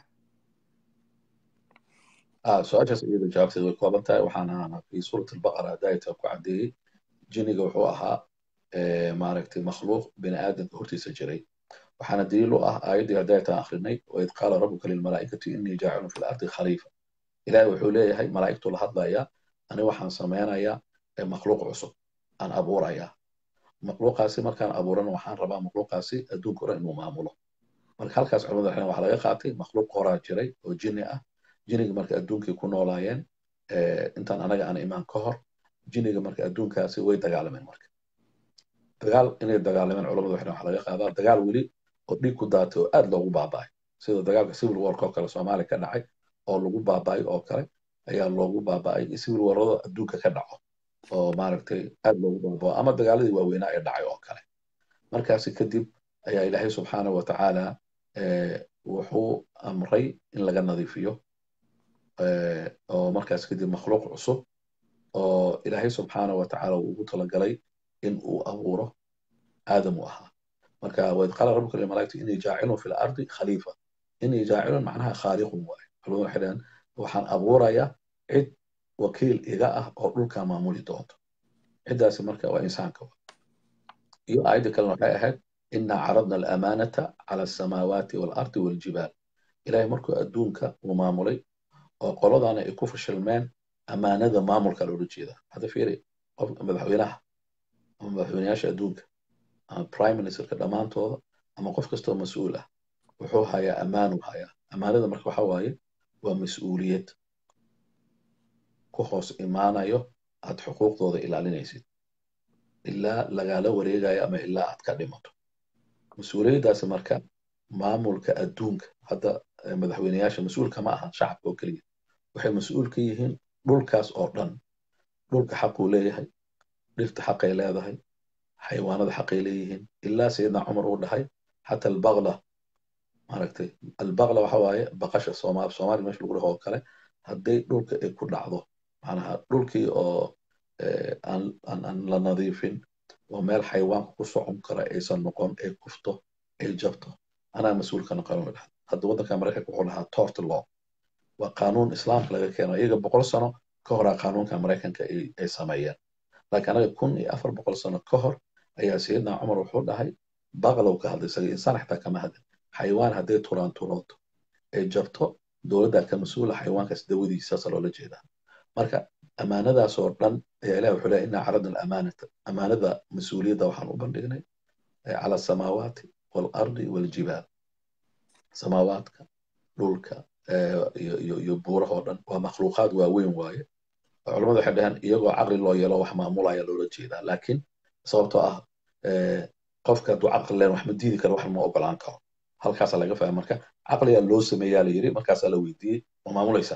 su-aashaas iyada jawaabteeda way kooban tahay waxaana fi suurat albaqara daayata ku caddeeyey jinniga wuxuu ahaa maaragtay makhluuq bini aadamka hortiisa jiray waxaana daliil u ah aayaddii hadaytaan akhrinay waid qaala rabuka lilmalaa'ikati innii jaacilun fi lardi khaliifa ilaahay wuxuu leeyahay malaa'igtu la hadlayaa ani waxaan samaynayaa makhluuq cusub aan abuurayaa makhluuqaasi markaan abuurana waxaan rabaa makhluuqaasi adduunka hore inuu maamulo marka halkaas culimadu waxay waxaa laga qaatay makhluuq horaa jiray oo jinni ah jinniga marka adduunkay ku noolaayeen intaan anaga aan imaan ka hor jinniga marka adduunkaasi way dagaalameen marka dagaal inay dagaalameen culamadu waxay waxaa laga qaadaa dagaal weli oo dhiig ku daatay oo aad loogu baaba'ay sida dagaalka civil warka oo kale soomaaliya ka dhacay oo lagu baaba'ay oo kale ayaa loogu baaba'ay civil warrada adduunka ka dhaco oo maaragtay aad loogu baabao ama dagaaladii waaweynaa ee dhacay oo kale markaasi kadib ayaa ilaahay subxaana wa tacaala wuxuu amray in laga nadiifiyo oo markaas kadib makhluuq cusub oo ilaahay subxaana wa tacaala uu ugu talagalay in uu abuuro aadam u ahaa marka waid qaala rabuka lilmalaa'ikati innii jaacilun fi lardi khaliifa innii jaacilun macnaha khaaliqun waaye culimadu waxay dhahaan waxaan abuurayaa cid wakiil iga ah oo dhulka maamuli doonto ciddaasi marka waa insaanka iyo aayadda kalena waxay ahayd innaa caradna alamaanata cala alsamaawaati waalardi waaljibaal ilaahay markuu adduunka uu maamulay oo qoladaana ay ku fashilmeen amaanada maamulka loola jeeda hadda fiiri qof madaxweynaha ama madaxweynayaasha adduunka ama prime ministerka dhammaantooda ama qof kastoo mas-uul ah wuxuu hayaa ammaanuu hayaa ammaanada marka waxa waaye waa mas-uuliyad ku hoos imaanayo aad xuquuqdooda ilaalinaysid ilaa lagaala wareegayo ama ilaa aad ka dhimato mas-uuliyaddaasi marka maamulka adduunka hadda madaxweynayaasha mas-uulka ma aha shacabka oo keliya waxay mas-uul ka yihiin dhulkaas oo dhan dhulka xaquu leeyahay dhirta xaqay leedahay xayawaanada xaqay leeyihiin ilaa sayidna cumar uu dhahay xata albaqla maaragtay albaqla waxa waaye baqasha soomaal soomaaliya meesha lagu dhaho oo kale hadday dhulka ay ku dhacdo macnaha dhulkii oo aan la nadiifin oo meel xayawaanka ku socon kara aysan noqon ay kufto ay jabto anaa mas-uulka noqon dhaha hadda waddanka maraykanka wuxuu dhahaa tort law waa qaanuun islaamka laga keeno iyaga boqol sano ka horaa qaanuunka maraykanka ay sameeyeen laakiin anaga kun iyo afar boqol sano ka hor ayaa sayidna cumar wuxuu dhahay baqlow ka hadlay isaga insaan xitaa kama hadlin xayawaan hadday turaan turooto ay jabto dowladdaa ka mas-uula xayawaankaas dawadiisaasa loola jeedaa marka amaanadaas oo dhan ayaa ilahi wuxuu leeyahy innaa caradna alamaanata amaanada mas-uuliyadda waxaan u bandhignay cala asamaawaati waalardi waaljibaal samaawaadka dhulka iyo buuraha oo dhan waa makhluuqaad waaweyn waaye culamadu waxay dhaheen iyagoo caqli loo yeelo wax maamulaya loola jeedaa laakiin sababtoo ah qofka hadduu caqli leen wax ma diidi karo wax ma ogolaan karo halkaasaa laga fahmay marka caqligaa loo sameeyaa la yiri markaasaa la weydiiyey ma maamulaysaa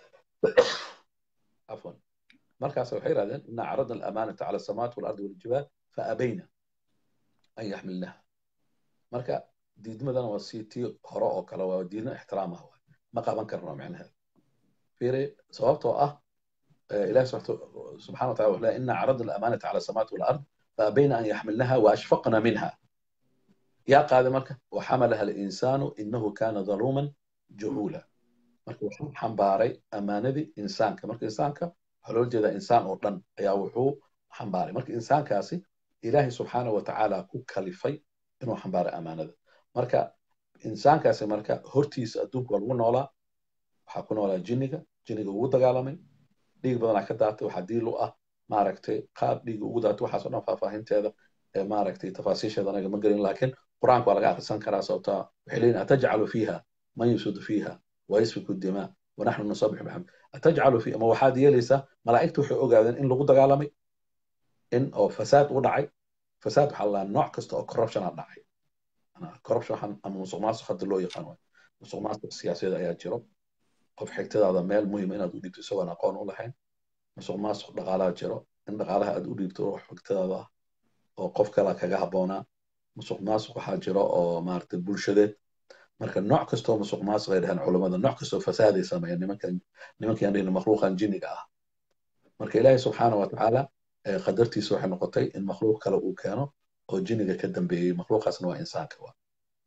عفوا markaas waxay yidhahdeen ina caradna alamaanata cala asamaawati walardi waljibaal faabayna an yaxmilnaha marka diidmadana waa si tii hore oo kale waa diidna ixtiraam ah ma qaban karno micnaheeda fiiri sababtoo ah ilahi subxana wataala wuxuu leeyahay ina caradna alamaanata cala asamaawati walard faabayna an yaxmilnaha waashfaqna minha yaa qaaday marka waxamalaha alinsaanu inahu kana dhaluuman jahuula marka wuxuu xambaaray ammaanadii insaanka marka insaanka waxaa loola jeedaa insaan oo dhan ayaa wuxuu xambaaray marka insaankaasi ilaahay subxaana wa tacaala ku kalifay inuu xambaaray ammaanada marka insaankaasi marka hortiisa adduunka waa lagu noolaa waxaa ku noolaa jinniga jinniga ugu dagaalamay dhiig badanaa ka daatay waxaa diil u ah maaragtay qaab dhiiga ugu daatay waxaasoo dhan faahfaahinteeda maaragtay tafaasiisheeda anaga ma gelin laakiin qur-aanka waa laga akhrisan karaa sababtaa waxay leeyihin atajcalu fiiha man yusudu fiiha ويسفك الدماء ونحن نسبح بحمد أتجعل في ما وحاد يليسا ملائكته وحي أوغادين إن لغو دغالمي إن أو فساد ودعي فساد حلا نوع كستا أو كوربشن دعي أنا كوربشن حن أما مسوق ماسو خد لو يقانون مسوق ماسو السياسية دا يجرب قف حكتدا هذا ميل مهم إن أدو ديبتو سوى نقون ولا حين مسوق ماسو دغالا جرب إن دغالها أدو ديبتو روح حكتدا هذا أو قف كلا كغا هبونا مسوق ماسو waxaa jiro oo maaragtay bulshadeed marka nooc kastoo musuq maasuq ay dhahaan culammada nooc kastoo fasaaday sameeyaan nimankan nimankan dhihna makhluuqan jinniga ah marka ilaahay subxaana wa tacaala qadartiisa waxay noqotay in makhluuq kale uu keeno oo jinniga ka dambeeyey makhluuqaasna waa insaanka wa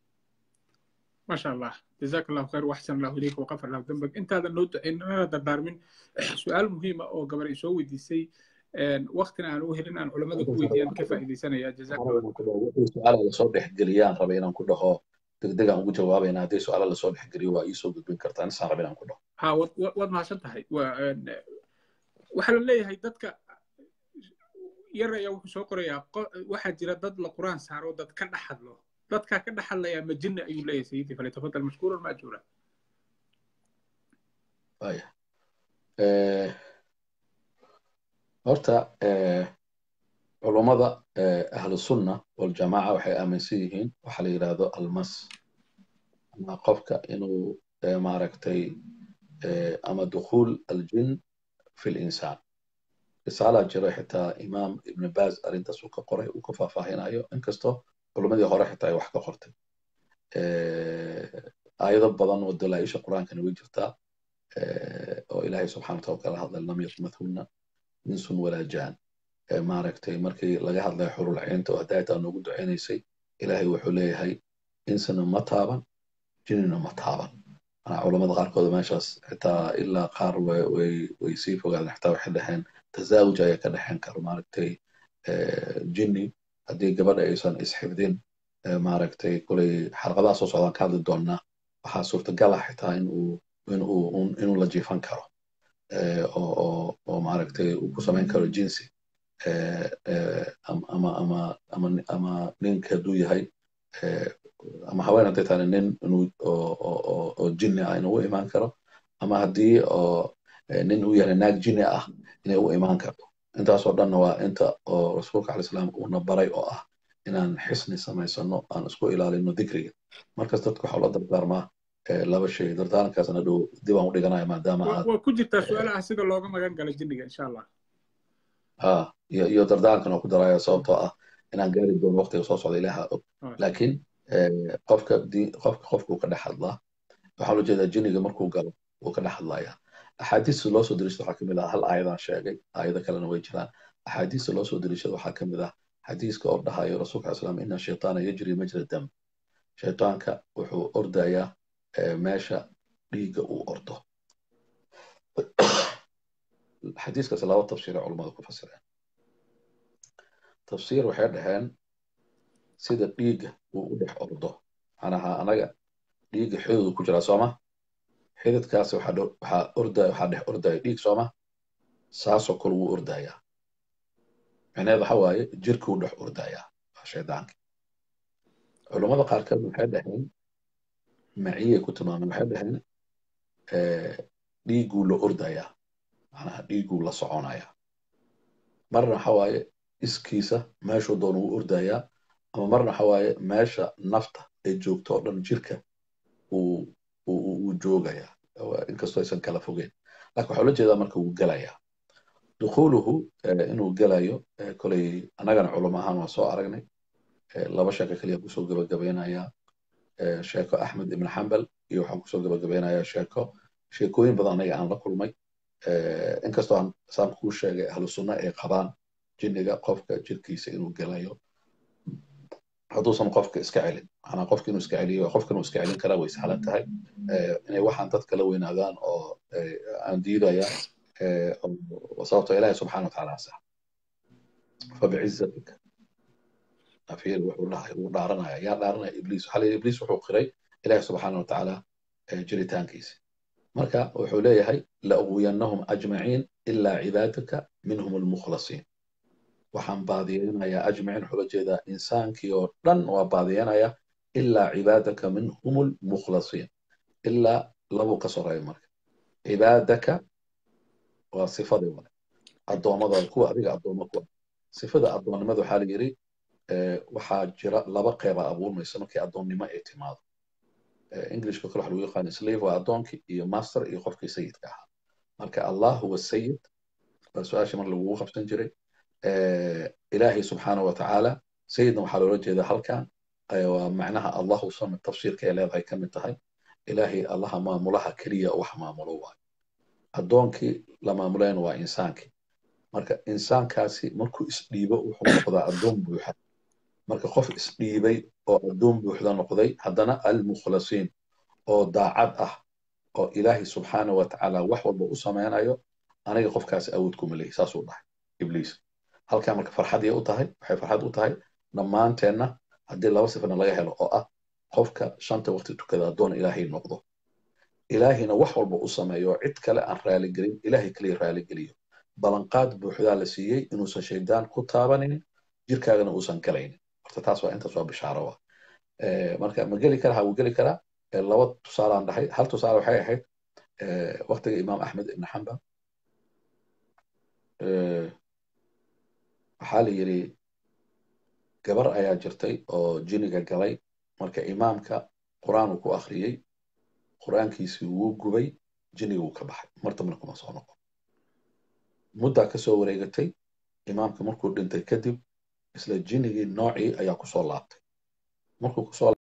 ما شاء الله جزاك الله خير واحسن الله اليك وغفر الله ذنبك انت هذا النوت اننا دردارمين سؤال مهم او قبل يسوي ويديسي وقتنا aan u helin aan culimada ku weydiiyaan ka faa'iideysanaya jazaak su'aala lasoo dhexgeliyaan raba inaan ku dhaho degdegaan ugu jawaabayna haddii su-aala lasoo dhexgeliyo waa iisoo gudbin kartaa insaan raba inaan ku dhaho ha waad mahadsan tahay waxaa la leeyahay dadka yar ayaa wuxuu soo qorayaa waxaa jira dad la quraan saaro dad ka dhex hadlo dadkaa ka dhex hadlayaa ma jinni ayuu leeyahay sayidii falyatafadal mashkuuran maajuura waya horta culummada ahlu sunna waljamaaca waxay aaminsan yihiin waxa la yidhaahdo almas ama qofka inuu maaragtay ama dukhuul aljin fi linsaan risaalaa jiro xitaa imaam ibn baaz arrintaas uu ka qoray uu ka faahfaahinayo inkastoo culummadii hore xitaa ay wax ka qortay aayado badan oo dalaaisha qur-aankana way jirtaa oo ilaahay subxana wataala kala hadlay lam yatmathunna insun walaa jaan maaragtay markii laga hadlayo xurul ciinta oo hadaayata noogu duceynaysay ilaahay wuxuu leeyahay insana ma taaban jinina ma taaban manaa culamada qaarkood meeshaas xitaa ilaa qaar way sii fogaadeen xitaa waxay dhaheen tazaawuj ayaa ka dhexeen karo maaragtay jinni haddii gabadha aysan isxifdin maaragtay kulay xalqadaha soo socdaan ka hadli doonnaa waxaa suurtagal ah xitaa inuu inuu inuu la jiifan karo oo oo maaragtay uu ku samayn karo jinsi ama ama ama ama ninka hadduu yahay ama haween hadday tahay nin inuu oo jinni ah inuu u imaan karo ama haddii oo nin uu yahay naag jinni ah inay u imaan karto intaasoo dhanna waa inta oo rasuulka alai salaam uuna baray oo ah inaan xisni samaysano aan isku ilaalino dikriga markas dadka waxaa la dardaarmaa laba shay dardaarankaasna dhow dib aan u dhiganaya maadaama aad waa ku jirtaa su-aalaha sida looga magan galo jinniga insha allah ha iyo iyo dardaarankan oo ku daraya sababtoo ah inaan gaari doono waqtiga soo socda ilaaha og laakiin qofka qofka qofkuu ka dhex hadlaa waxaa loo jeedaa jinniga markuu galo wuu ka dhex hadlayaa axaadiista loo soo dariishada waxaa kamid ah hal aayadaan sheegay aayado kalena way jiraan axaadiista loo soo dariishada waxaa kamid ah xadiiska oo dhahayo rasuulka alai slam ina shaytaana yajri majra dam shaytaanka wuxuu ordayaa meesha dhiigga uu ordo xadiiskaas laba tafsiira culummadu ku fasireen tafsiir waxay dhaheen sida dhiigga uu u dhex ordo macnaha anaga dhiigga xididu ku jiraa sooma xididkaasi waxaa ordaya waxaa dhex ordaya dhiig sooma saasoo kale wuu ordayaa micneheed waxa waaye jirkuu dhex ordayaa waa shaydaanka culummada qaarkood waxay dhaheen maciyay ku tilmaameen waxay dhaheen dhiigguu la ordayaa macnaha dhiigguu la soconayaa marna waxa waaye iskiisa meeshuu doon wuu ordayaa ama marna waxa waaye meesha nafta ay joogto oo dhan jirka uu uu joogaya inkastoo aysan kala fogeyn laakiin waxaa ula jeedaa marka wuu gelayaa dukhuluhu inuu gelayo koley annagana culum ahaan waa soo aragnay laba sheeko keliya kusoo gabagabaynayaa sheeko axmed ibn xambal iyo waxaan kusoo gabagabaynayaa sheeko sheekooyin badan anaga aan la kulmay inkastoo aan saan kuu sheegay ahlu sunna ay qabaan jinniga qofka jirkiisa inuu gelayo hadduusan qofka iska celin macnaa qofka inuu iska celiyo qofka inuu iska celin karaa way sahlan tahay inay waxaan dadka la weynaadaan oo aan diidayaan sababtoo ilaahi subxana watacaala sax fabicizatika afiir wuxuu dhahay wuu dhaaranaya yaa dhaaranaya ibliis waxaa leeyahay ibliis wuxuu qiray ilaahi subxaana watacaala jiritaankiisa marka wuxuu leeyahay la'uwiyannahum ajmaciin ilaa cibaadaka minhum almukhlasiin waxaan baadiyeynayaa ajmaciin waxula jeedaa insaankii oo dhan waa baadiyeynaya ilaa cibaadaka minhum almukhlasiin ilaa labuu ka soreeya marka cibaadaka waa sifadii wale addoommada kuwa adiga addoommo kuwa sifada addoonnimada waxaa la yidhi waxaa jira laba qeyba abuurmaysa markii addoonnimo ay timaado englishka kale waxa lagu yaqaana slave waa addoonkii iyo master iyo qofkii sayidka ahaa marka allah huwa sayid waa su-aashii mar lagugu qabsan jiray ilaahay subxaanahu watacaala sayidna waxaa loola jeedaa halkan waa macnaha allahu samid tafsiirka ay leedahay ka mid tahay ilaahay allaha maamulaha keliya wax maamulo waayo addoonkii la maamulayna waa insaankii marka insaankaasi markuu isdhiibo wuxuu noqdaa addoon buuxa marka qof isdhiibay oo addoon buuxda noqday haddana almukhlasiin oo daacad ah oo ilaahay subxaanahu watacaala wax walba u samaynayo aniga qofkaasi awood kuma leehi saasuu dhahay ibliis halkaa marka farxadii u tahay waxay farxad u tahay dhammaanteenna haddii laba sifana laga helo oo ah qofka shanta waqti tukada addoon ilaahay noqdo ilaahayna wax walba u sameeyo cid kale aan raaligelin ilaahay kaliya raaligeliyo ballanqaad buuxdaa la siiyey inuusan shaydaan ku taabanin jirkaagana uusan galaynin horta taas waa intaas waa bishaaro ah marka ma geli kara ha wuu geli karaa laba tusaalaan dhahay hal tusaale waxay ahayd waqtiga imaam axmed ibn xambal waxaa la yidhi gabar ayaa jirtay oo jiniga galay marka imaamka qur-aan uu ku akhriyey qur-aankiisii wuu gubay jiniga wuu ka baxay mar dambana kuma soo noqon muddaa ka soo wareegatay imaamka markuu dhintay kadib isla jinigii noocii ayaa kusoo laabtay markuu kusoo